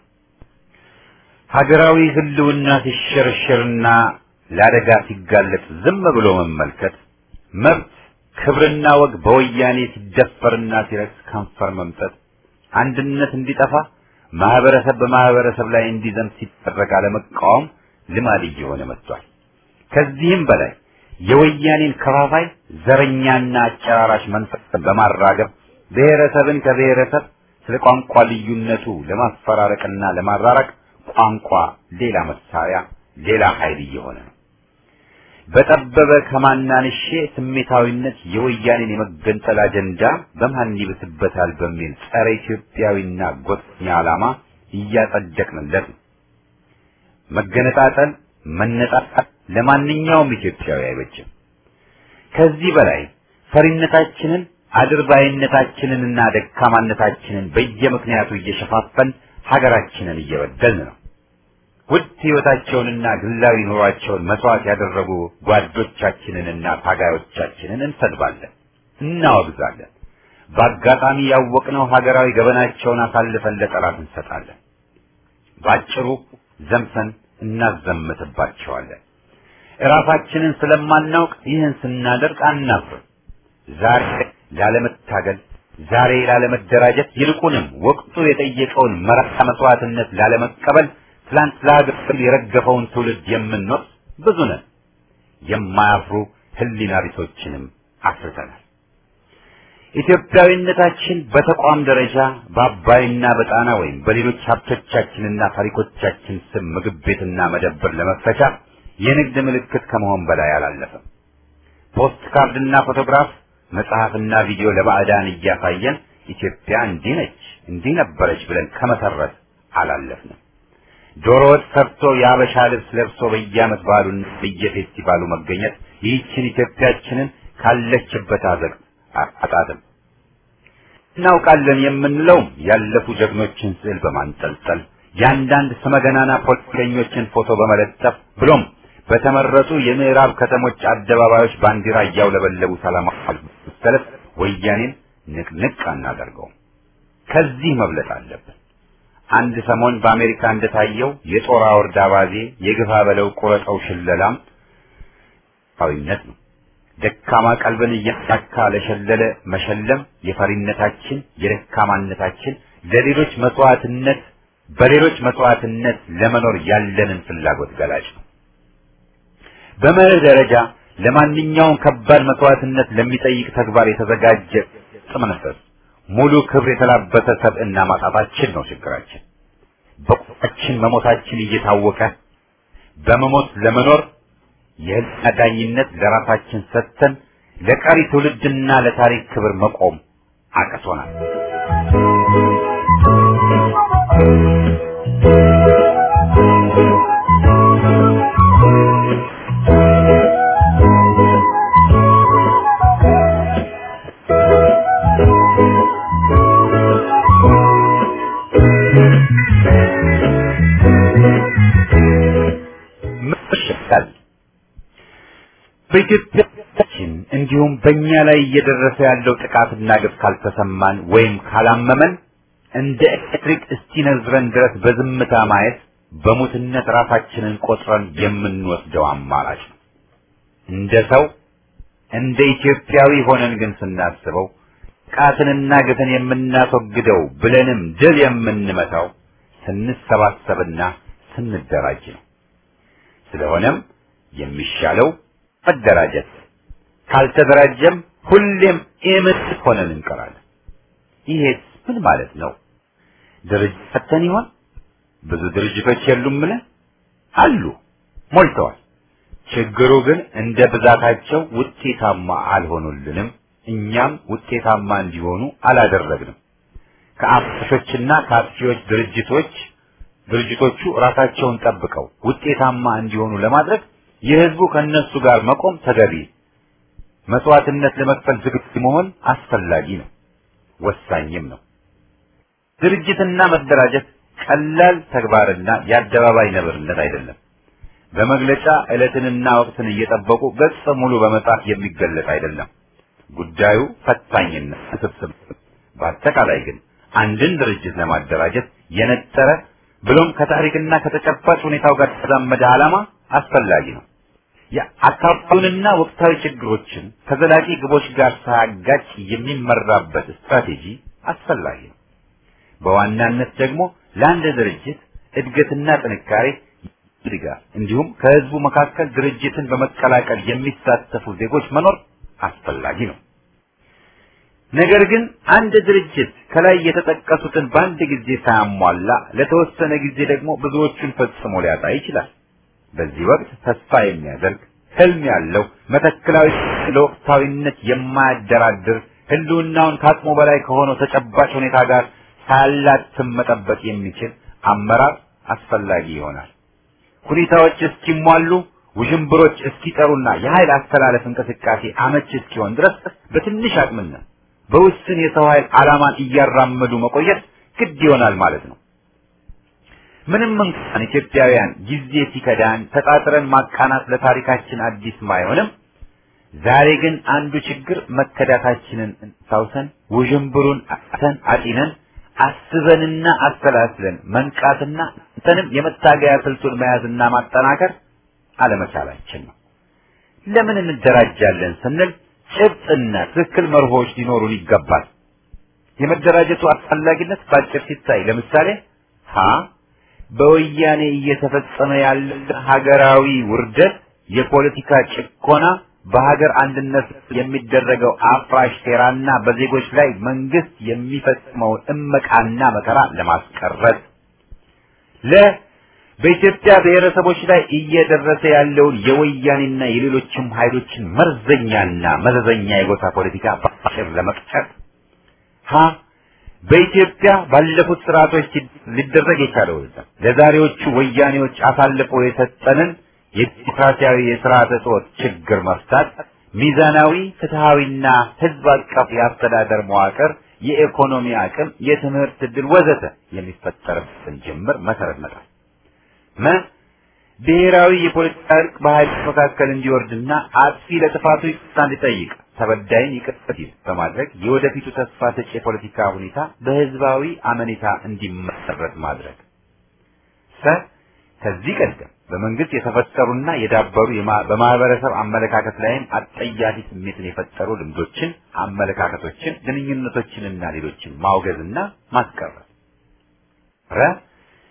ሀገራዊ ህልውና ሲሸረሸርና ለአደጋ ሲጋለጥ ዝም ብሎ መመልከት፣ መብት ክብርና ወግ በወያኔ ሲደፈርና ሲረክስ ከንፈር መምጠት፣ አንድነት እንዲጠፋ ማህበረሰብ በማህበረሰብ ላይ እንዲዘምት ሲደረግ አለመቃወም ልማድ እየሆነ መጥቷል። ከዚህም በላይ የወያኔን ከፋፋይ ዘረኛና አጨራራሽ መንፈስን በማራገብ ብሔረሰብን ከብሔረሰብ ስለ ቋንቋ ልዩነቱ ለማፈራረቅና ለማራራቅ ቋንቋ ሌላ መሳሪያ፣ ሌላ ኃይል እየሆነ ነው። በጠበበ ከማናንሼ ስሜታዊነት የወያኔን የመገንጠል አጀንዳ በማን ይብስበታል በሚል ጸረ ኢትዮጵያዊና ጎጠኛ ዓላማ እያጸደቅንለት ነው። መገነጣጠል፣ መነጣጣል ለማንኛውም ኢትዮጵያዊ አይበጅም። ከዚህ በላይ ፈሪነታችንን አድርባይነታችንንና ደካማነታችንን በየምክንያቱ እየሸፋፈን ሀገራችንን እየበደልን ነው። ውድ ሕይወታቸውንና ግላዊ ኑሯቸውን መስዋዕት ያደረጉ ጓዶቻችንንና ታጋዮቻችንን እንሰድባለን፣ እናወግዛለን። በአጋጣሚ ያወቅነው ሀገራዊ ገበናቸውን አሳልፈን ለጠላት እንሰጣለን። ባጭሩ ዘምተን እናዘምትባቸዋለን። እራሳችንን ስለማናውቅ ይህን ስናደርግ አናፍርም። ዛሬ ላለመታገል፣ ዛሬ ላለመደራጀት፣ ይልቁንም ወቅቱ የጠየቀውን መራራ መስዋዕትነት ላለመቀበል ትላንት ለሀገር የረገፈውን ትውልድ የምንወቅስ ብዙ ነን። የማያፍሩ ህሊና ቢሶችንም አፍርተናል። ኢትዮጵያዊነታችን በተቋም ደረጃ በአባይና በጣና ወይም በሌሎች ሀብቶቻችንና ታሪኮቻችን ስም ምግብ ቤትና መደብር ለመፈቻ የንግድ ምልክት ከመሆን በላይ አላለፈም። ፖስት ካርድና ፎቶግራፍ፣ መጽሐፍና ቪዲዮ ለባዕዳን እያሳየን ኢትዮጵያ እንዲህ ነች እንዲህ ነበረች ብለን ከመሰረት አላለፍንም። ዶሮ ወጥ ሰርቶ የአበሻ ልብስ ለብሶ በየዓመት በዓሉን በየፌስቲቫሉ መገኘት ይህችን ኢትዮጵያችንን ካለችበት አዘቅት አጣጥም እናውቃለን የምንለው ያለፉ ጀግኖችን ስዕል በማንጠልጠል የአንዳንድ ስመገናና ፖለቲከኞችን ፎቶ በመለጠፍ ብሎም በተመረጡ የምዕራብ ከተሞች አደባባዮች ባንዲራ እያውለበለቡ ሰላማዊ ሰልፍ ወያኔን ንቅንቅ አናደርገውም። ከዚህ መብለጥ አለብን። አንድ ሰሞን በአሜሪካ እንደታየው የጦር አውርድ አባዜ የግፋ በለው ቁረጠው ሽለላም ዊነት ነው። ደካማ ቀልብን እያሳካ ለሸለለ መሸለም የፈሪነታችን የደካማነታችን ለሌሎች መስዋዕትነት በሌሎች መስዋዕትነት ለመኖር ያለንን ፍላጎት ገላጭ ነው። በመርህ ደረጃ ለማንኛውም ከባድ መስዋዕትነት ለሚጠይቅ ተግባር የተዘጋጀ ጥመንፈስ ሙሉ ክብር የተላበሰ ሰብዕና ማጣታችን ነው ችግራችን። በቁጣችን መሞታችን እየታወቀ በመሞት ለመኖር የህልና ዳኝነት ለራሳችን ሰጥተን ለቀሪ ትውልድና ለታሪክ ክብር መቆም አቅቶናል። ምሽታል በኢትዮጵያችን እንዲሁም በእኛ ላይ እየደረሰ ያለው ጥቃትና ግፍ ካልተሰማን ወይም ካላመመን እንደ ኤሌክትሪክ እስኪነዝረን ድረስ በዝምታ ማየት በሙትነት ራሳችንን ቆጥረን የምንወስደው አማራጭ ነው። እንደ ሰው እንደ ኢትዮጵያዊ ሆነን ግን ስናስበው ጥቃትንና ግፍን የምናስወግደው ብለንም ድል የምንመታው ስንሰባሰብና ስንደራጅ ነው። ስለሆነም የሚሻለው መደራጀት፣ ካልተደራጀም ሁሌም ኢምንት ሆነን እንቀራለን። ይሄስ ምን ማለት ነው? ድርጅት ፈተን ይሆን? ብዙ ድርጅቶች የሉምን? አሉ፣ ሞልተዋል። ችግሩ ግን እንደ ብዛታቸው ውጤታማ አልሆኑልንም። እኛም ውጤታማ እንዲሆኑ አላደረግንም። ከአፍሾችና ከአጥፊዎች ድርጅቶች ድርጅቶቹ ራሳቸውን ጠብቀው ውጤታማ እንዲሆኑ ለማድረግ የህዝቡ ከነሱ ጋር መቆም ተገቢ፣ መስዋዕትነት ለመክፈል ዝግጁ መሆን አስፈላጊ ነው፣ ወሳኝም ነው። ድርጅትና መደራጀት ቀላል ተግባርና የአደባባይ ነብርነት አይደለም። በመግለጫ ዕለትንና ወቅትን እየጠበቁ ገጽ ሙሉ በመጻፍ የሚገለጽ አይደለም። ጉዳዩ ፈታኝና ውስብስብ። በአጠቃላይ ግን አንድን ድርጅት ለማደራጀት የነጠረ ብሎም ከታሪክና ከተጨባጭ ሁኔታው ጋር የተዛመደ ዓላማ አስፈላጊ ነው። የአካባቢውንና ወቅታዊ ችግሮችን ከዘላቂ ግቦች ጋር ሳያጋጭ የሚመራበት ስትራቴጂ አስፈላጊ ነው። በዋናነት ደግሞ ለአንድ ድርጅት እድገትና ጥንካሬ ድጋፍ እንዲሁም ከህዝቡ መካከል ድርጅትን በመቀላቀል የሚሳተፉ ዜጎች መኖር አስፈላጊ ነው። ነገር ግን አንድ ድርጅት ከላይ የተጠቀሱትን በአንድ ጊዜ ሳያሟላ ለተወሰነ ጊዜ ደግሞ ብዙዎቹን ፈጽሞ ሊያጣ ይችላል። በዚህ ወቅት ተስፋ የሚያደርግ ህልም ያለው መተክላዊ ለወቅታዊነት የማያደራድር ህልውናውን ከአቅሙ በላይ ከሆነው ተጨባጭ ሁኔታ ጋር ሳያላትም መጠበቅ የሚችል አመራር አስፈላጊ ይሆናል። ሁኔታዎች እስኪሟሉ ውዥንብሮች እስኪጠሩና የኃይል አስተላለፍ እንቅስቃሴ አመች እስኪሆን ድረስ በትንሽ አቅምና በውስን የሰው ኃይል ዓላማን እያራመዱ መቆየት ግድ ይሆናል ማለት ነው። ምንም እንኳን ኢትዮጵያውያን ጊዜ ሲከዳን ተጣጥረን ማቃናት ለታሪካችን አዲስ ባይሆንም ዛሬ ግን አንዱ ችግር መከዳታችንን ሳውሰን ውዥንብሩን አተን አጢነን አስበንና አሰላስለን መንቃትና እንተንም የመታገያ ስልቱን መያዝና ማጠናከር አለመቻላችን ነው። ለምን እንደራጃለን ስንል ጭብጥና ትክክል መርሆች ሊኖሩን ይገባል። የመደራጀቱ አስፈላጊነት በአጭር ሲታይ ለምሳሌ ሀ በወያኔ እየተፈጸመ ያለ ሀገራዊ ውርደት፣ የፖለቲካ ጭቆና፣ በሀገር አንድነት የሚደረገው አፍራሽ ሴራና በዜጎች ላይ መንግስት የሚፈጽመውን እመቃና መከራ ለማስቀረት ለ በኢትዮጵያ ብሔረሰቦች ላይ እየደረሰ ያለውን የወያኔና የሌሎችም ኃይሎችን መርዘኛና መዘዘኛ የጎሳ ፖለቲካ በአጭር ለመቅጨት ሀ በኢትዮጵያ ባለፉት ስርዓቶች ሊደረግ የቻለው ለዛሬዎቹ ወያኔዎች አሳልፎ የሰጠንን የዲሞክራሲያዊ የስርዓተ ጾት ችግር መፍታት፣ ሚዛናዊ ፍትሃዊና ህዝብ አቀፍ የአስተዳደር መዋቅር፣ የኢኮኖሚ አቅም፣ የትምህርት ዕድል ወዘተ የሚፈጠርበትን ጅምር መሰረት መጣል መ ብሔራዊ የፖለቲካ እርቅ በኃይሎች መካከል እንዲወርድና አጥፊ ለጥፋቱ ይቅርታ እንዲጠይቅ ተበዳይን ይቅር ሲል በማድረግ የወደፊቱ ተስፋ ሰጪ የፖለቲካ ሁኔታ በህዝባዊ አመኔታ እንዲመሰረት ማድረግ። ሰ ከዚህ ቀደም በመንግስት የተፈጠሩና የዳበሩ በማህበረሰብ አመለካከት ላይም አጠያፊ ስሜትን የፈጠሩ ልምዶችን፣ አመለካከቶችን፣ ግንኙነቶችንና ሌሎችን ማውገዝና ማስቀረት። ረ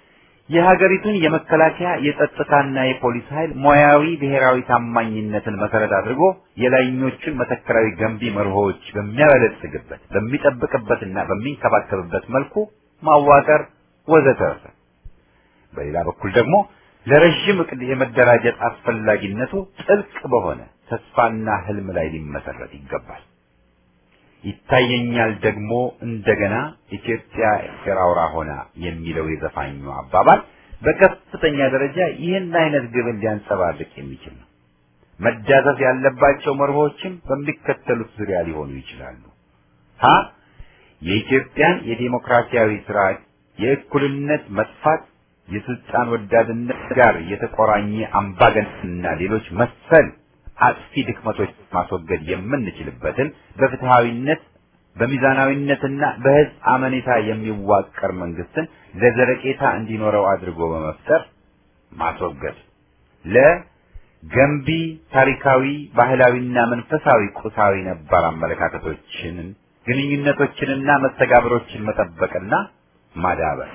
የሀገሪቱን የመከላከያ የጸጥታና የፖሊስ ኃይል ሙያዊ ብሔራዊ ታማኝነትን መሰረት አድርጎ የላይኞቹን መተከራዊ ገንቢ መርሆዎች በሚያበለጽግበት በሚጠብቅበትና በሚንከባከብበት መልኩ ማዋቀር ወዘተረፈ። በሌላ በኩል ደግሞ ለረዥም እቅድ የመደራጀት አስፈላጊነቱ ጥልቅ በሆነ ተስፋና ህልም ላይ ሊመሰረት ይገባል። ይታየኛል ደግሞ እንደገና ኢትዮጵያ ኤርትራ አውራ ሆና የሚለው የዘፋኙ አባባል በከፍተኛ ደረጃ ይህን አይነት ግብን ሊያንጸባርቅ የሚችል ነው። መዳሰስ ያለባቸው መርሆችም በሚከተሉት ዙሪያ ሊሆኑ ይችላሉ። ሀ የኢትዮጵያን የዲሞክራሲያዊ ስርዓት የእኩልነት መጥፋት የስልጣን ወዳድነት ጋር የተቆራኘ አምባገነንና ሌሎች መሰል አጥፊ ድክመቶች ማስወገድ የምንችልበትን በፍትሃዊነት በሚዛናዊነትና በህዝብ አመኔታ የሚዋቀር መንግስትን ለዘለቄታ እንዲኖረው አድርጎ በመፍጠር ማስወገድ። ለገንቢ ታሪካዊ፣ ባህላዊና መንፈሳዊ ቁሳዊ ነባር አመለካከቶችን፣ ግንኙነቶችንና መስተጋብሮችን መጠበቅና ማዳበር።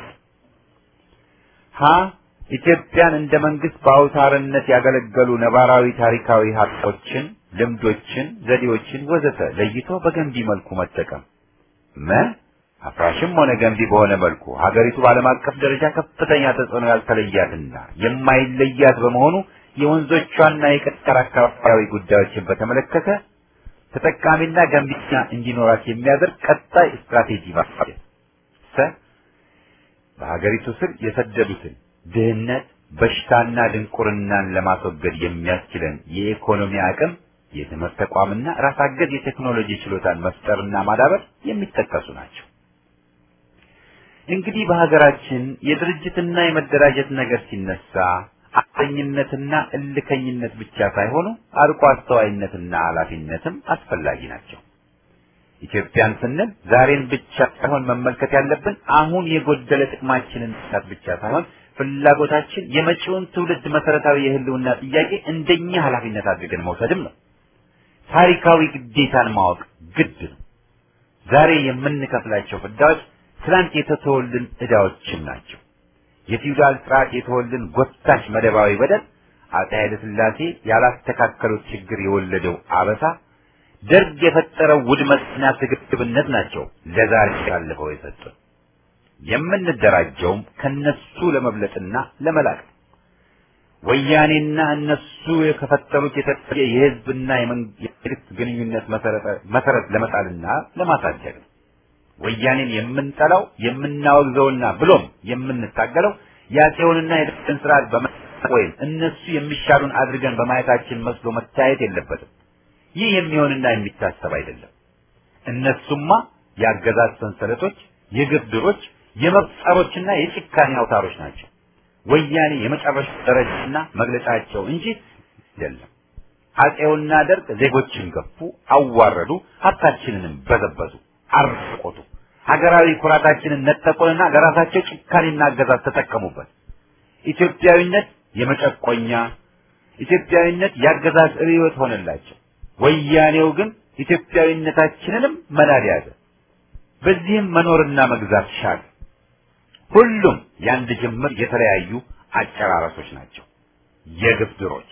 ሀ ኢትዮጵያን እንደ መንግስት በአውታርነት ያገለገሉ ነባራዊ ታሪካዊ ሀቆችን፣ ልምዶችን፣ ዘዴዎችን ወዘተ ለይቶ በገንቢ መልኩ መጠቀም። መ አፍራሽም ሆነ ገንቢ በሆነ መልኩ ሀገሪቱ በዓለም አቀፍ ደረጃ ከፍተኛ ተጽዕኖ ያልተለያትና የማይለያት በመሆኑ የወንዞቿና የቀጠር አካባቢያዊ ጉዳዮችን በተመለከተ ተጠቃሚና ገንቢና እንዲኖራት የሚያደርግ ቀጣይ ስትራቴጂ ማፋጀት። ሰ በሀገሪቱ ስር የሰደዱትን ድህነት፣ በሽታና ድንቁርናን ለማስወገድ የሚያስችለን የኢኮኖሚ አቅም፣ የትምህርት ተቋምና ራስ አገዝ የቴክኖሎጂ ችሎታን መፍጠርና ማዳበር የሚጠቀሱ ናቸው። እንግዲህ በሀገራችን የድርጅትና የመደራጀት ነገር ሲነሳ አጥኝነትና እልከኝነት ብቻ ሳይሆኑ አርቆ አስተዋይነትና ኃላፊነትም አስፈላጊ ናቸው። ኢትዮጵያን ስንል ዛሬን ብቻ ሳይሆን መመልከት ያለብን አሁን የጎደለ ጥቅማችንን ሳት ብቻ ሳይሆን ፍላጎታችን የመጪውን ትውልድ መሰረታዊ የህልውና ጥያቄ እንደኛ ኃላፊነት አድርገን መውሰድም ነው። ታሪካዊ ግዴታን ማወቅ ግድ ነው። ዛሬ የምንከፍላቸው ፍዳዎች ትናንት የተተወልን ዕዳዎችም ናቸው። የፊውዳል ስርዓት የተወልን ጎታች መደባዊ በደል፣ አፄ ኃይለ ሥላሴ ያላስተካከሉት ችግር የወለደው አበሳ፣ ደርግ የፈጠረው ውድመትና ስግብግብነት ናቸው ለዛሬ ያለፈው የሰጡን። የምንደራጀውም ከነሱ ለመብለጥና ለመላቅ ነው። ወያኔና እነሱ የከፈጠሩት የተለየ የህዝብና የመንግስት ግንኙነት መሰረት ለመጣልና ለማሳደግ ነው። ወያኔን የምንጠላው የምናወግዘውና ብሎም የምንታገለው የአፄውንና የደርግን ስርዓት በመጠቅ ወይም እነሱ የሚሻሉን አድርገን በማየታችን መስሎ መታየት የለበትም። ይህ የሚሆንና የሚታሰብ አይደለም። እነሱማ የአገዛዝ ሰንሰለቶች፣ የግፍ ድሮች፣ የመብት ጸሮችና የጭካኔ አውታሮች ናቸው። ወያኔ የመጨረሻ ደረጃና መግለጫቸው እንጂ አይደለም። አፄውና ደርግ ዜጎችን ገፉ፣ አዋረዱ፣ ሀብታችንንም በዘበዙ፣ አርቆቱ፣ ሀገራዊ ኩራታችንን ነጠቁንና ለራሳቸው ጭካኔና አገዛዝ ተጠቀሙበት። ኢትዮጵያዊነት የመጨቆኛ ኢትዮጵያዊነት የአገዛዝ ርዕዮት ሆነላቸው። ወያኔው ግን ኢትዮጵያዊነታችንንም መናድ ያዘ። በዚህም መኖርና መግዛት ሻል። ሁሉም የአንድ ጅምር የተለያዩ አጨራረሶች ናቸው፣ የግፍ ድሮች።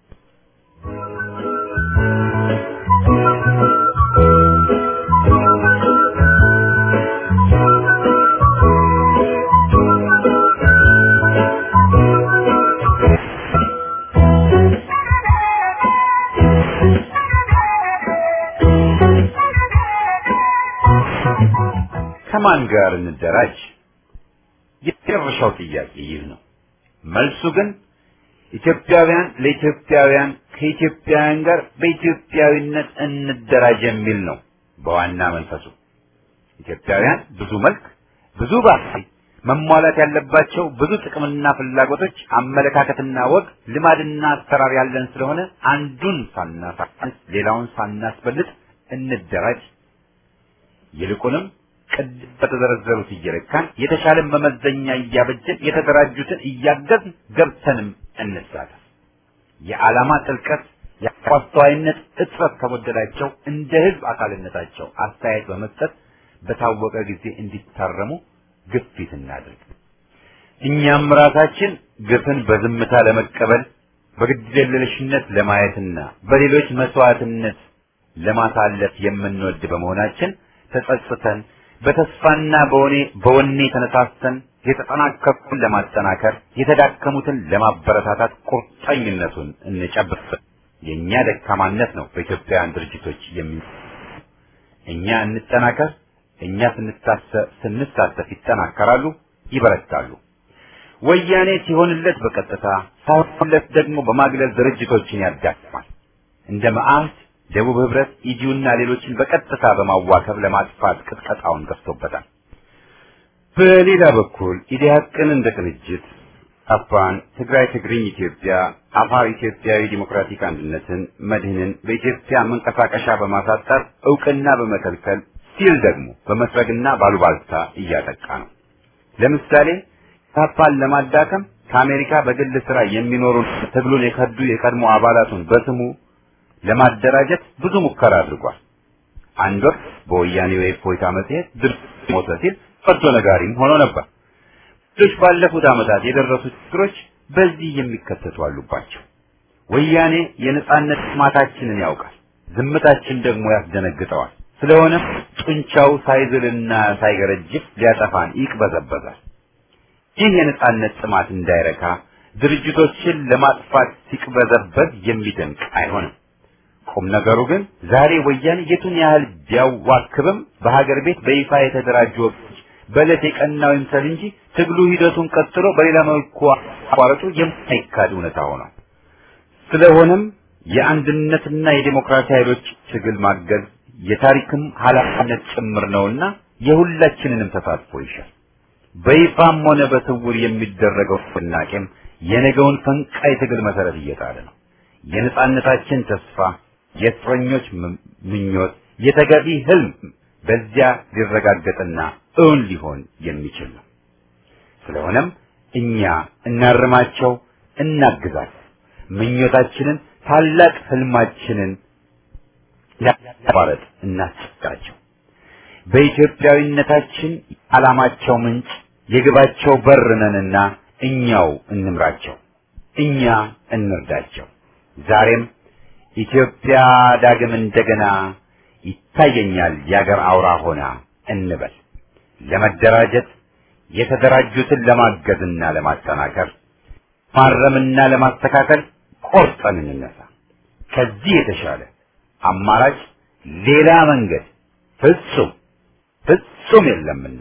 ከማን ጋር እንደራጅ? የመጨረሻው ጥያቄ ይህ ነው። መልሱ ግን ኢትዮጵያውያን ለኢትዮጵያውያን ከኢትዮጵያውያን ጋር በኢትዮጵያዊነት እንደራጅ የሚል ነው። በዋና መንፈሱ ኢትዮጵያውያን ብዙ መልክ፣ ብዙ ባህሪ፣ መሟላት ያለባቸው ብዙ ጥቅምና ፍላጎቶች፣ አመለካከትና ወግ፣ ልማድና አሰራር ያለን ስለሆነ አንዱን ሳናሳንስ ሌላውን ሳናስበልጥ እንደራጅ ይልቁንም ቅድም በተዘረዘሩት እየለካን የተሻለን መመዘኛ እያበጀን የተደራጁትን እያገዝን ገብተንም እንሳተፍ። የዓላማ ጥልቀት የአስተዋይነት እጥረት ከጎደላቸው እንደ ህዝብ አካልነታቸው አስተያየት በመስጠት በታወቀ ጊዜ እንዲታረሙ ግፊት እናድርግ። እኛም ራሳችን ግፍን በዝምታ ለመቀበል በግድየለሽነት ለማየትና በሌሎች መስዋዕትነት ለማሳለፍ የምንወድ በመሆናችን ተጸጽተን በተስፋና በወኔ በወኔ ተነሳስተን የተጠናከሩትን ለማጠናከር የተዳከሙትን ለማበረታታት ቁርጠኝነቱን እንጨብጥ። የእኛ ደካማነት ነው በኢትዮጵያውያን ድርጅቶች የሚ እኛ እንጠናከር። እኛ ስንታሰ- ስንሳተፍ ይጠናከራሉ፣ ይበረታሉ። ወያኔ ሲሆንለት በቀጥታ ሳይሆንለት ደግሞ በማግለል ድርጅቶችን ያዳክማል። እንደ መዓህድ፣ ደቡብ ህብረት፣ ኢዲዩና ሌሎችን በቀጥታ በማዋከብ ለማጥፋት ቅጥቀጣውን ገፍቶበታል። በሌላ በኩል ኢዲያቅን እንደ ቅንጅት አፋን፣ ትግራይ ትግርኝ ኢትዮጵያ፣ አፋር ኢትዮጵያዊ ዲሞክራቲክ አንድነትን፣ መድህንን በኢትዮጵያ መንቀሳቀሻ በማሳጠር እውቅና በመከልከል ሲል ደግሞ በመስረግና ባሉባልታ እያጠቃ ነው። ለምሳሌ ታፓን ለማዳከም ከአሜሪካ በግል ስራ የሚኖሩ ትግሉን የከዱ የቀድሞ አባላቱን በስሙ ለማደራጀት ብዙ ሙከራ አድርጓል። አንድ ወቅት በወያኔው የእፎይታ መጽሔት ድርጅት ሞተ ሲል ፈርዶ ነጋሪም ሆኖ ነበር። ሌሎች ባለፉት ዓመታት የደረሱ ችግሮች በዚህ የሚከተቱ አሉባቸው። ወያኔ የነጻነት ጥማታችንን ያውቃል፣ ዝምታችን ደግሞ ያስደነግጠዋል። ስለሆነም ጡንቻው ሳይዝልና ሳይገረጅፍ ሊያጠፋን ይቅበዘበዛል። ይህ የነጻነት ጥማት እንዳይረካ ድርጅቶችን ለማጥፋት ሲቅበዘበዝ የሚደንቅ አይሆንም። ቁም ነገሩ ግን ዛሬ ወያኔ የቱን ያህል ቢያዋክብም በሀገር ቤት በይፋ የተደራጁ ወቅቶች በዕለት የቀናው ይምሰል እንጂ ትግሉ ሂደቱን ቀጥሎ በሌላ መልኩ አቋረጡ የማይካድ እውነታ ሆኗል። ስለሆነም የአንድነትና የዴሞክራሲ ኃይሎች ትግል ማገዝ የታሪክም ኃላፊነት ጭምር ነውና የሁላችንንም ተሳትፎ ይሻል። በይፋም ሆነ በስውር የሚደረገው ንቅናቄም የነገውን ፈንቃይ ትግል መሰረት እየጣለ ነው። የነጻነታችን ተስፋ፣ የእስረኞች ም- ምኞት፣ የተገቢ ህልም በዚያ ሊረጋገጥና እውን ሊሆን የሚችል ነው። ስለሆነም እኛ እናርማቸው፣ እናግዛቸው። ምኞታችንን ታላቅ ህልማችንን ያቋረጥ እናስቸግራቸው። በኢትዮጵያዊነታችን ዓላማቸው ምንጭ የግባቸው በር ነንና እኛው እንምራቸው፣ እኛ እንርዳቸው። ዛሬም ኢትዮጵያ ዳግም እንደገና ይታየኛል የአገር አውራ ሆና እንበል። ለመደራጀት የተደራጁትን ለማገዝና ለማጠናከር ማረምና ለማስተካከል ቆርጠን እንነሳ። ከዚህ የተሻለ አማራጭ ሌላ መንገድ ፍጹም ፍጹም የለምና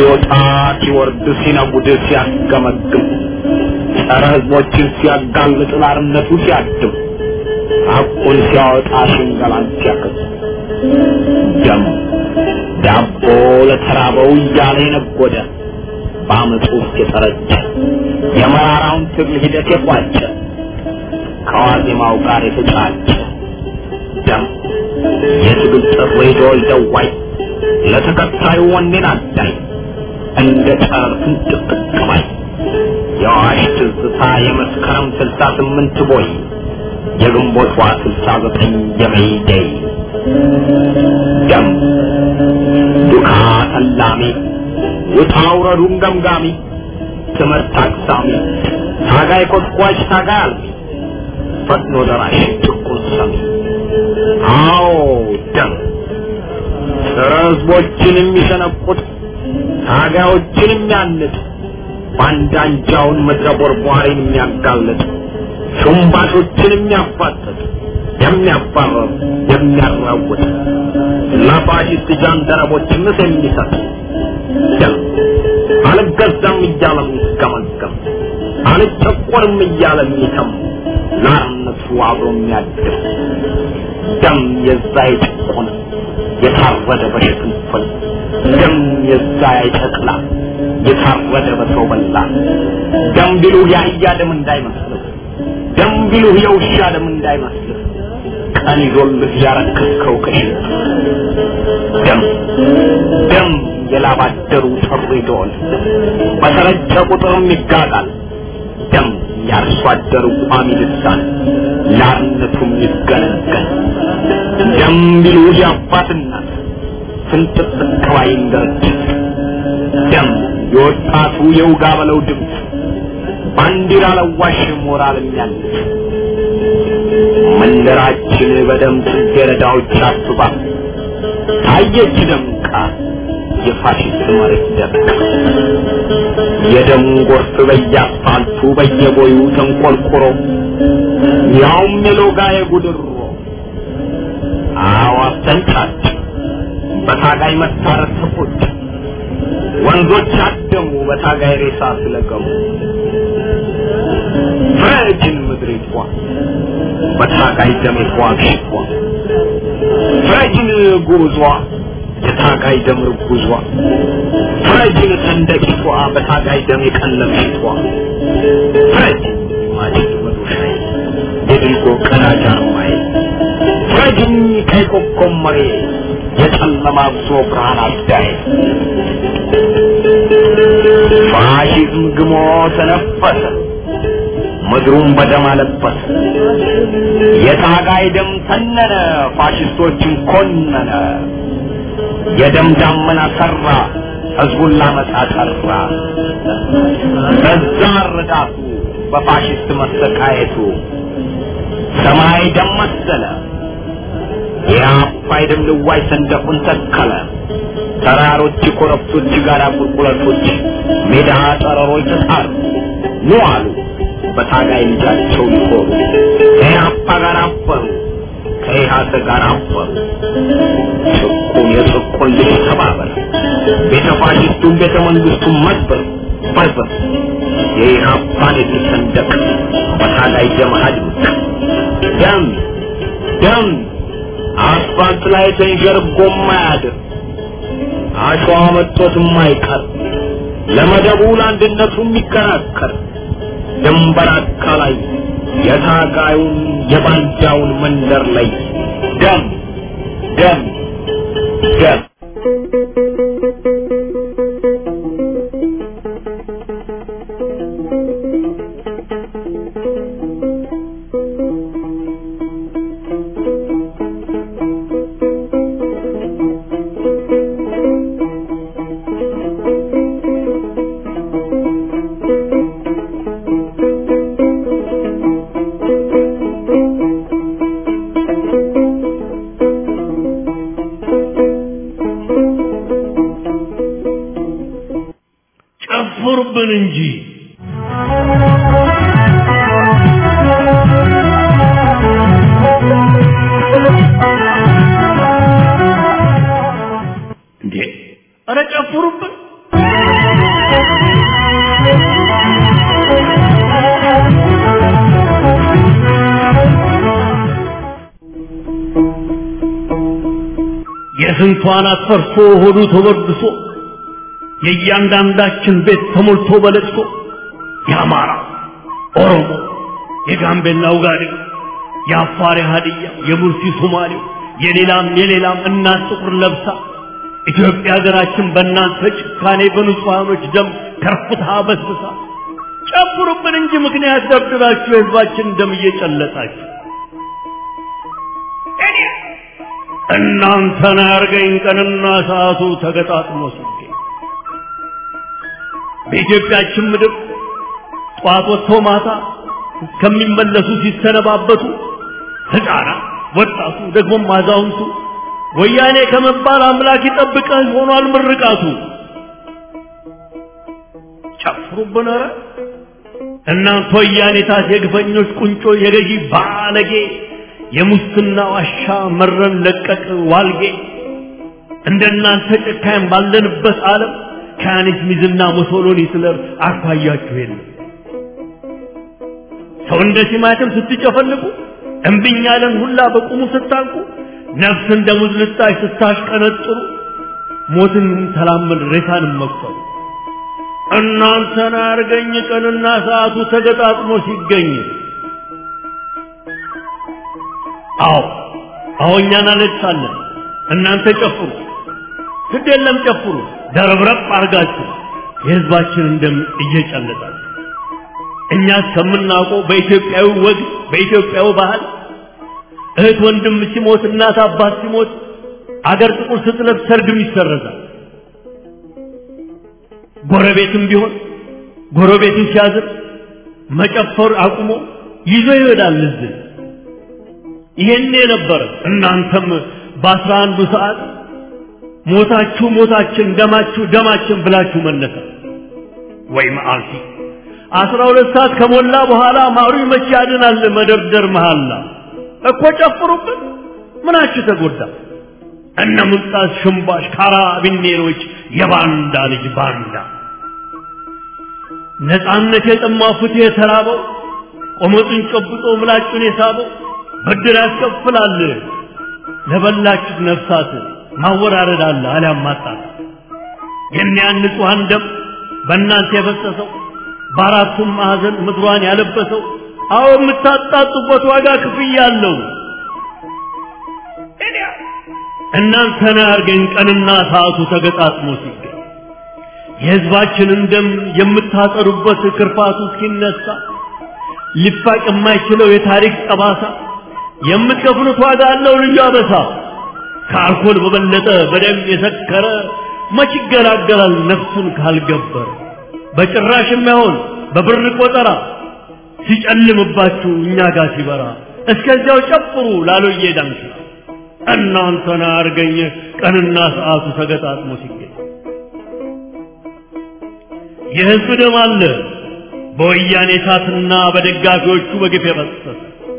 ሲወጣ ሲወርድ ሲነጉድ ሲያስገመግም ጸረ ህዝቦችን ሲያጋልጥ ላርነቱ ሲያድም ሐቁን ሲያወጣ ሽንገላን ሲያከስ ደም ዳቦ ለተራበው እያለ የነጎደ በአመፁ ውስጥ የጠረጨ የመራራውን ትግል ሂደት የቋጨ ከዋዜማው ጋር የተጫጨ ደም የትግል ጥሪ ደወል ደዋይ ለተከታዩ ወኔን አዳኝ እንደ ጨረር ፍንጥቅ ባይ የአዋሽ ትዝታ የመስከረም ስልሳ ስምንት ቦይ የግንቦት ዋ ስልሳ ዘጠኝ የመይደይ ደም ዱካ ተላሚ ውጣ ውረዱን ገምጋሚ ትምህርት አቅሳሚ ታጋይ ኮትኳች ታጋይ አልሚ ፈጥኖ ደራሽ ጭቁን ሰሚ አዎ ደም ጸረ ህዝቦችን የሚሸነቁት ታጋዮችን የሚያንጥ ባንዳንጃውን ምድረ ቦርቧሪን የሚያጋልጥ ሹምባሾችን የሚያፋጥጥ የሚያባረር የሚያራውጥ ለፋሽስት ጃንደረቦች ምስ የሚሰጥ ደም አልገዛም እያለ የሚስገመገም አልጨቆርም እያለ የሚተም ለአርነቱ አብሮ የሚያድር ደም የዛ የጭቁን የታረደ በሽፍንፍን ደም የዛ የጨቅላ የታረደ በሰው በላ ደም ቢሉህ የአህያ ደም እንዳይመስልህ ደም ቢሉህ የውሻ ደም እንዳይመስልህ ቀን ይዞልህ ያረከስከው ከሽት ደም ደም የላባደሩ ጥሪ ደወል በተረጨ ቁጥርም ይጋጣል ደም የአርሶ አደሩ ቋሚ ልሳን ለአርነቱም ይገነገን ደም ቢሉህ የአባትናት ፍንጥቅ ከባይን ድርጅት ደም የወጣቱ የውጋ በለው ድምፅ ባንዲራ ለዋሽ ሞራል የሚያንስ መንደራችን በደም ጽጌረዳዎች አስባ ታየች ደምቃ የፋሽስት መሬት ደምቃ የደም ጎርፍ በየአስፋልቱ በየቦዩ ተንቆርቁሮ ያውም የሎጋ የጉድሮ አዋፍ ተንጫጭ በታጋይ መታረስ ተቆጭ ወንዞች አደሙ በታጋይ ሬሳ ስለገሙ ፍረጅን ምድሪቷ በታጋይ ደም የተዋግሽቷ ፍረጅን ጉዟ የታጋይ ደም ርጉዟ ፍረጅን ሰንደቂቷ በታጋይ ደም የቀለምሽቷ ፍረጅን ማጭድ መዶሻዬ የድልጎ ቀዳጅ አርማዬ ፍረጅኝ ከይኮኮም መሬ የጨለማ ጉዞ ብርሃን አዳይ ፋሽዝም ግሞ ተነፈሰ ምድሩን በደም አለበሰ የታጋይ ደም ተነነ ፋሽስቶችን ኮነነ የደም ዳመና ሰራ ህዝቡን ላመጣ ጠራ በዛ ርዳቱ በፋሽስት መሰቃየቱ ሰማይ ደም መሰለ የአባይ ደም ልዋይ ሰንደቁን ተከለ ተራሮች ኮረብቶች ጋራ ቁልቁለቶች ሜዳ ጠረሮች ተጣሩ ኑ አሉ በታጋይ ልጃቸው ሊኮሩ ከኢህአፓ ጋር አበሩ ከኢህአደ ጋር አበሩ ጭቁን የጭቁን ልጅ ተባበር ቤተ ፋሽስቱን ቤተ መንግስቱን መድበር በርበር የኢህአፓን የድል ሰንደቅ በታጋይ ደም አድምቅ ደም ደም አስፋልት ላይ ተንዠርጎ ማያድር አሸዋ መጥቶት የማይቀር ለመደቡ ለአንድነቱ የሚከራከር ድንበር አካላይ የታጋዩን የባንዳውን መንደር ላይ ደም ደም ደም ጨፍሩብን እንጂ እንዴ! ኧረ ጨፍሩብን! የስንቷን አትፈርሶ ሆዱ ተወድሶ የእያንዳንዳችን ቤት ተሞልቶ በለቅሶ የአማራ ኦሮሞ የጋምቤላ ውጋዴው የአፋር ሀዲያ የሙርሲ ሶማሌው የሌላም የሌላም እናት ጥቁር ለብሳ ኢትዮጵያ ሀገራችን በእናንተ ጭካኔ በንጹሐኖች ደም ከርፍታ በስብሳ ጨምሩብን እንጂ ምክንያት ደብድባችሁ የህዝባችን ደም እየጨለጣችሁ እናንተን ያርገኝ ቀንና ሰዓቱ ተገጣጥሞ ሲገኝ በኢትዮጵያችን ምድር ጠዋት ወጥቶ ማታ ከሚመለሱ ሲሰነባበቱ ህፃናት፣ ወጣቱ፣ ደግሞም አዛውንቱ ወያኔ ከመባል አምላክ ይጠብቀህ ሆኗል ምርቃቱ። ጨፍሩብን ኧረ እናንተ ወያኔታት የግፈኞች ቁንጮ የገዢ ባለጌ የሙስና ዋሻ መረን ለቀቅ ዋልጌ እንደናንተ ጨካኝ ባለንበት ዓለም ከያኔት ሚዝና ሙሶሎኒ ስለር አኳያችሁ የለም። ሰው እንደ ቲማቲም ስትጨፈልቁ እምብኝ ያለን ሁላ በቁሙ ስታንቁ ነፍስ እንደ ሙዝ ልጣጭ ስታሽቀነጥሩ ሞትን ተላመድ ሬሳንም መቁጠሩ እናንተን አርገኝ ቀንና ሰዓቱ ተገጣጥሞ ሲገኝ አዎ አዎ እኛ እናለቅሳለን እናንተ ጨፍሩ ግድ የለም ጨፍሩ ደረብረብ አርጋችሁ የህዝባችንን ደም እየጨለጣችሁ እኛ እስከምናውቀው በኢትዮጵያዊ ወግ በኢትዮጵያዊ ባህል እህት ወንድም ሲሞት እናት አባት ሲሞት አገር ጥቁር ስትለብስ ሰርግም ይሰረዛል። ጎረቤትም ቢሆን ጎረቤትን ሲያዝን መጨፈር አቁሞ ይዞ ይሄዳል እዝን። ይሄን የነበረ እናንተም በአስራ አንዱ ሰዓት ሞታችሁ ሞታችን ደማችሁ ደማችን ብላችሁ መነሳ ወይ መዓልቲ አስራ ሁለት ሰዓት ከሞላ በኋላ ማሩ መቼ ያድናል መደርደር መሃላ እኮ ጨፍሩብን ምናችሁ ተጎዳ እነ ሙልጣስ ሽምባሽ ካራቢኔሮች የባንዳ ልጅ ባንዳ ነፃነት የጠማው ፍትህ የተራበው ቆመጡን ጨብጦ ምላጩን የሳበው ብድር ያስከፍላል ለበላችሁ ነፍሳት ማወራረድ አለ አሊያም ማጣት የኒያን ንጹሐን ደም በእናንተ የፈሰሰው በአራቱም ማዕዘን ምድሯን ያለበሰው አዎ የምታጣጡበት ዋጋ ክፍያ አለው። እናንተን አርገኝ ቀንና ሰዓቱ ተገጣጥሞ ሲገኝ የሕዝባችንን ደም የምታጠሩበት ክርፋቱ እስኪነሳ ሊፋቅ የማይችለው የታሪክ ጠባሳ የምትከፍሉት ዋጋ አለው ልዩ አበሳ። ከአልኮል በበለጠ በደም የሰከረ መች ይገላገላል ነፍሱን ካልገበረ በጭራሽ የማይሆን በብር ቆጠራ ሲጨልምባችሁ እኛ ጋር ሲበራ እስከዚያው ጨፍሩ ላሎዬ ዳንስ እናንተን አርገኝ ቀንና ሰዓቱ ተገጣጥሞ ሲገኝ የህዝብ ደም አለ በወያኔ እሳትና በደጋፊዎቹ በግፍ የፈሰሰ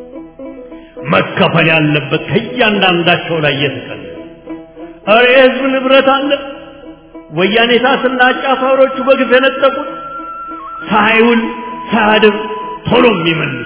መከፈል ያለበት ከእያንዳንዳቸው ላይ የተቀለ እረ የህዝብ ንብረት አለ ወያኔ እሳትና አጫፋሪዎቹ በግፍ የነጠቁት ሳይውል ሳያድር ቶሎ የሚመልሱ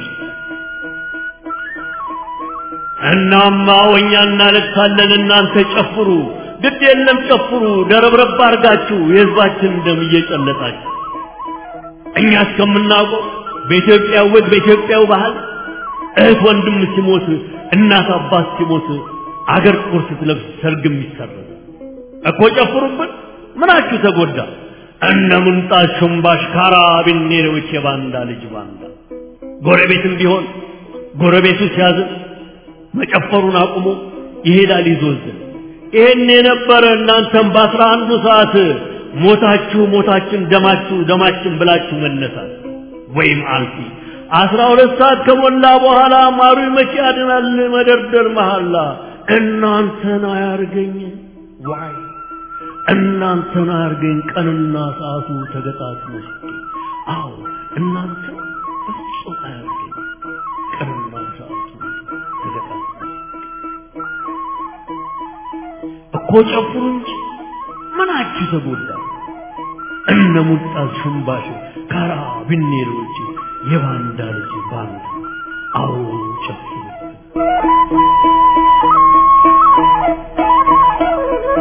እናማ ወኛ እናለቅሳለን እናንተ ጨፍሩ ግድ የለም ጨፍሩ ደረብረብ አርጋችሁ የህዝባችን ደም እየጨለጣችሁ እኛ እስከምናውቀው በኢትዮጵያ ወግ በኢትዮጵያው ባህል እህት ወንድም ሲሞት እናት አባት ሲሞት አገር ጥቁር ስትለብስ ሰርግም ይሰረዝ እኮ ጨፍሩብን ምናችሁ ተጎዳ እነ ምንጣት ሽምባሽ ካራቢኔሮች የባንዳ ልጅ ባንዳ ጎረቤትም ቢሆን ጎረቤቱ ሲያዝን መጨፈሩን አቁሞ ይሄዳል ይዞዝን ይሄን የነበረ እናንተም በአስራ አንዱ ሰዓት ሞታችሁ ሞታችን ደማችሁ ደማችን ብላችሁ መነሳት ወይም አልፊ አስራ ሁለት ሰዓት ከሞላ በኋላ ማሩ መቼ ያድናል መደርደር መሐላ እናንተን አያርገኝ ዋይ እናንተን አያርገኝ ቀንና ሰዓቱ ተገጣጥሞ ሲገኝ አዎ እናንተ በፍጹም አያርገኝ ቀንና ሰዓቱ ተገጣጥሞ እኮ ጨፍሩ እንጂ ምናችሁ ተጎዳ እነ ሙልጣዝ ሽምባሽ ካራ ብኔሮች የባንዳ ልጅ ባንዳ አዎ ጨፍሩ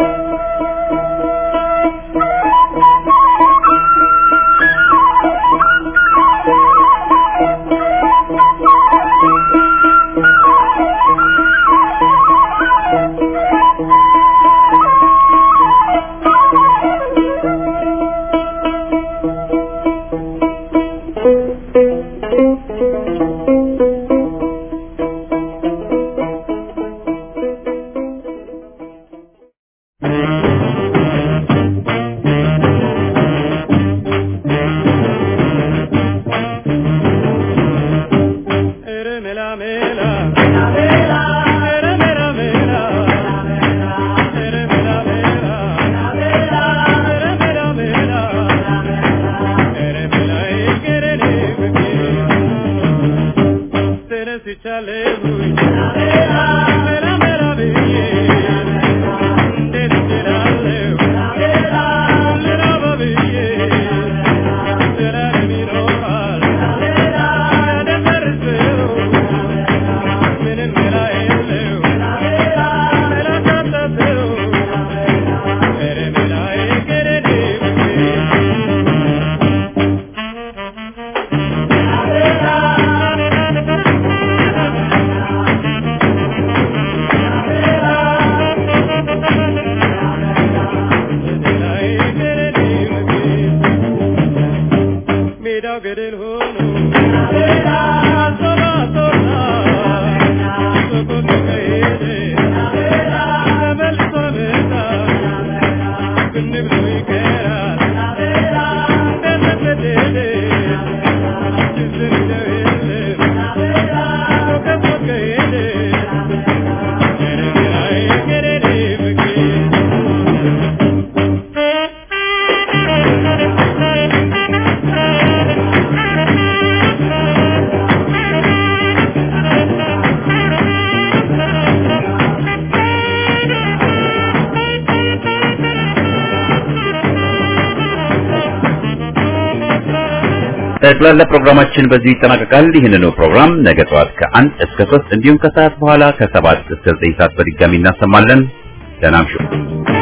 ጠቅላላ ፕሮግራማችን በዚህ ይጠናቀቃል። ይህንኑ ፕሮግራም ነገ ጠዋት ከአንድ እስከ ሶስት እንዲሁም ከሰዓት በኋላ ከሰባት እስከ ዘጠኝ ሰዓት በድጋሚ እናሰማለን። ደህና እምሹ።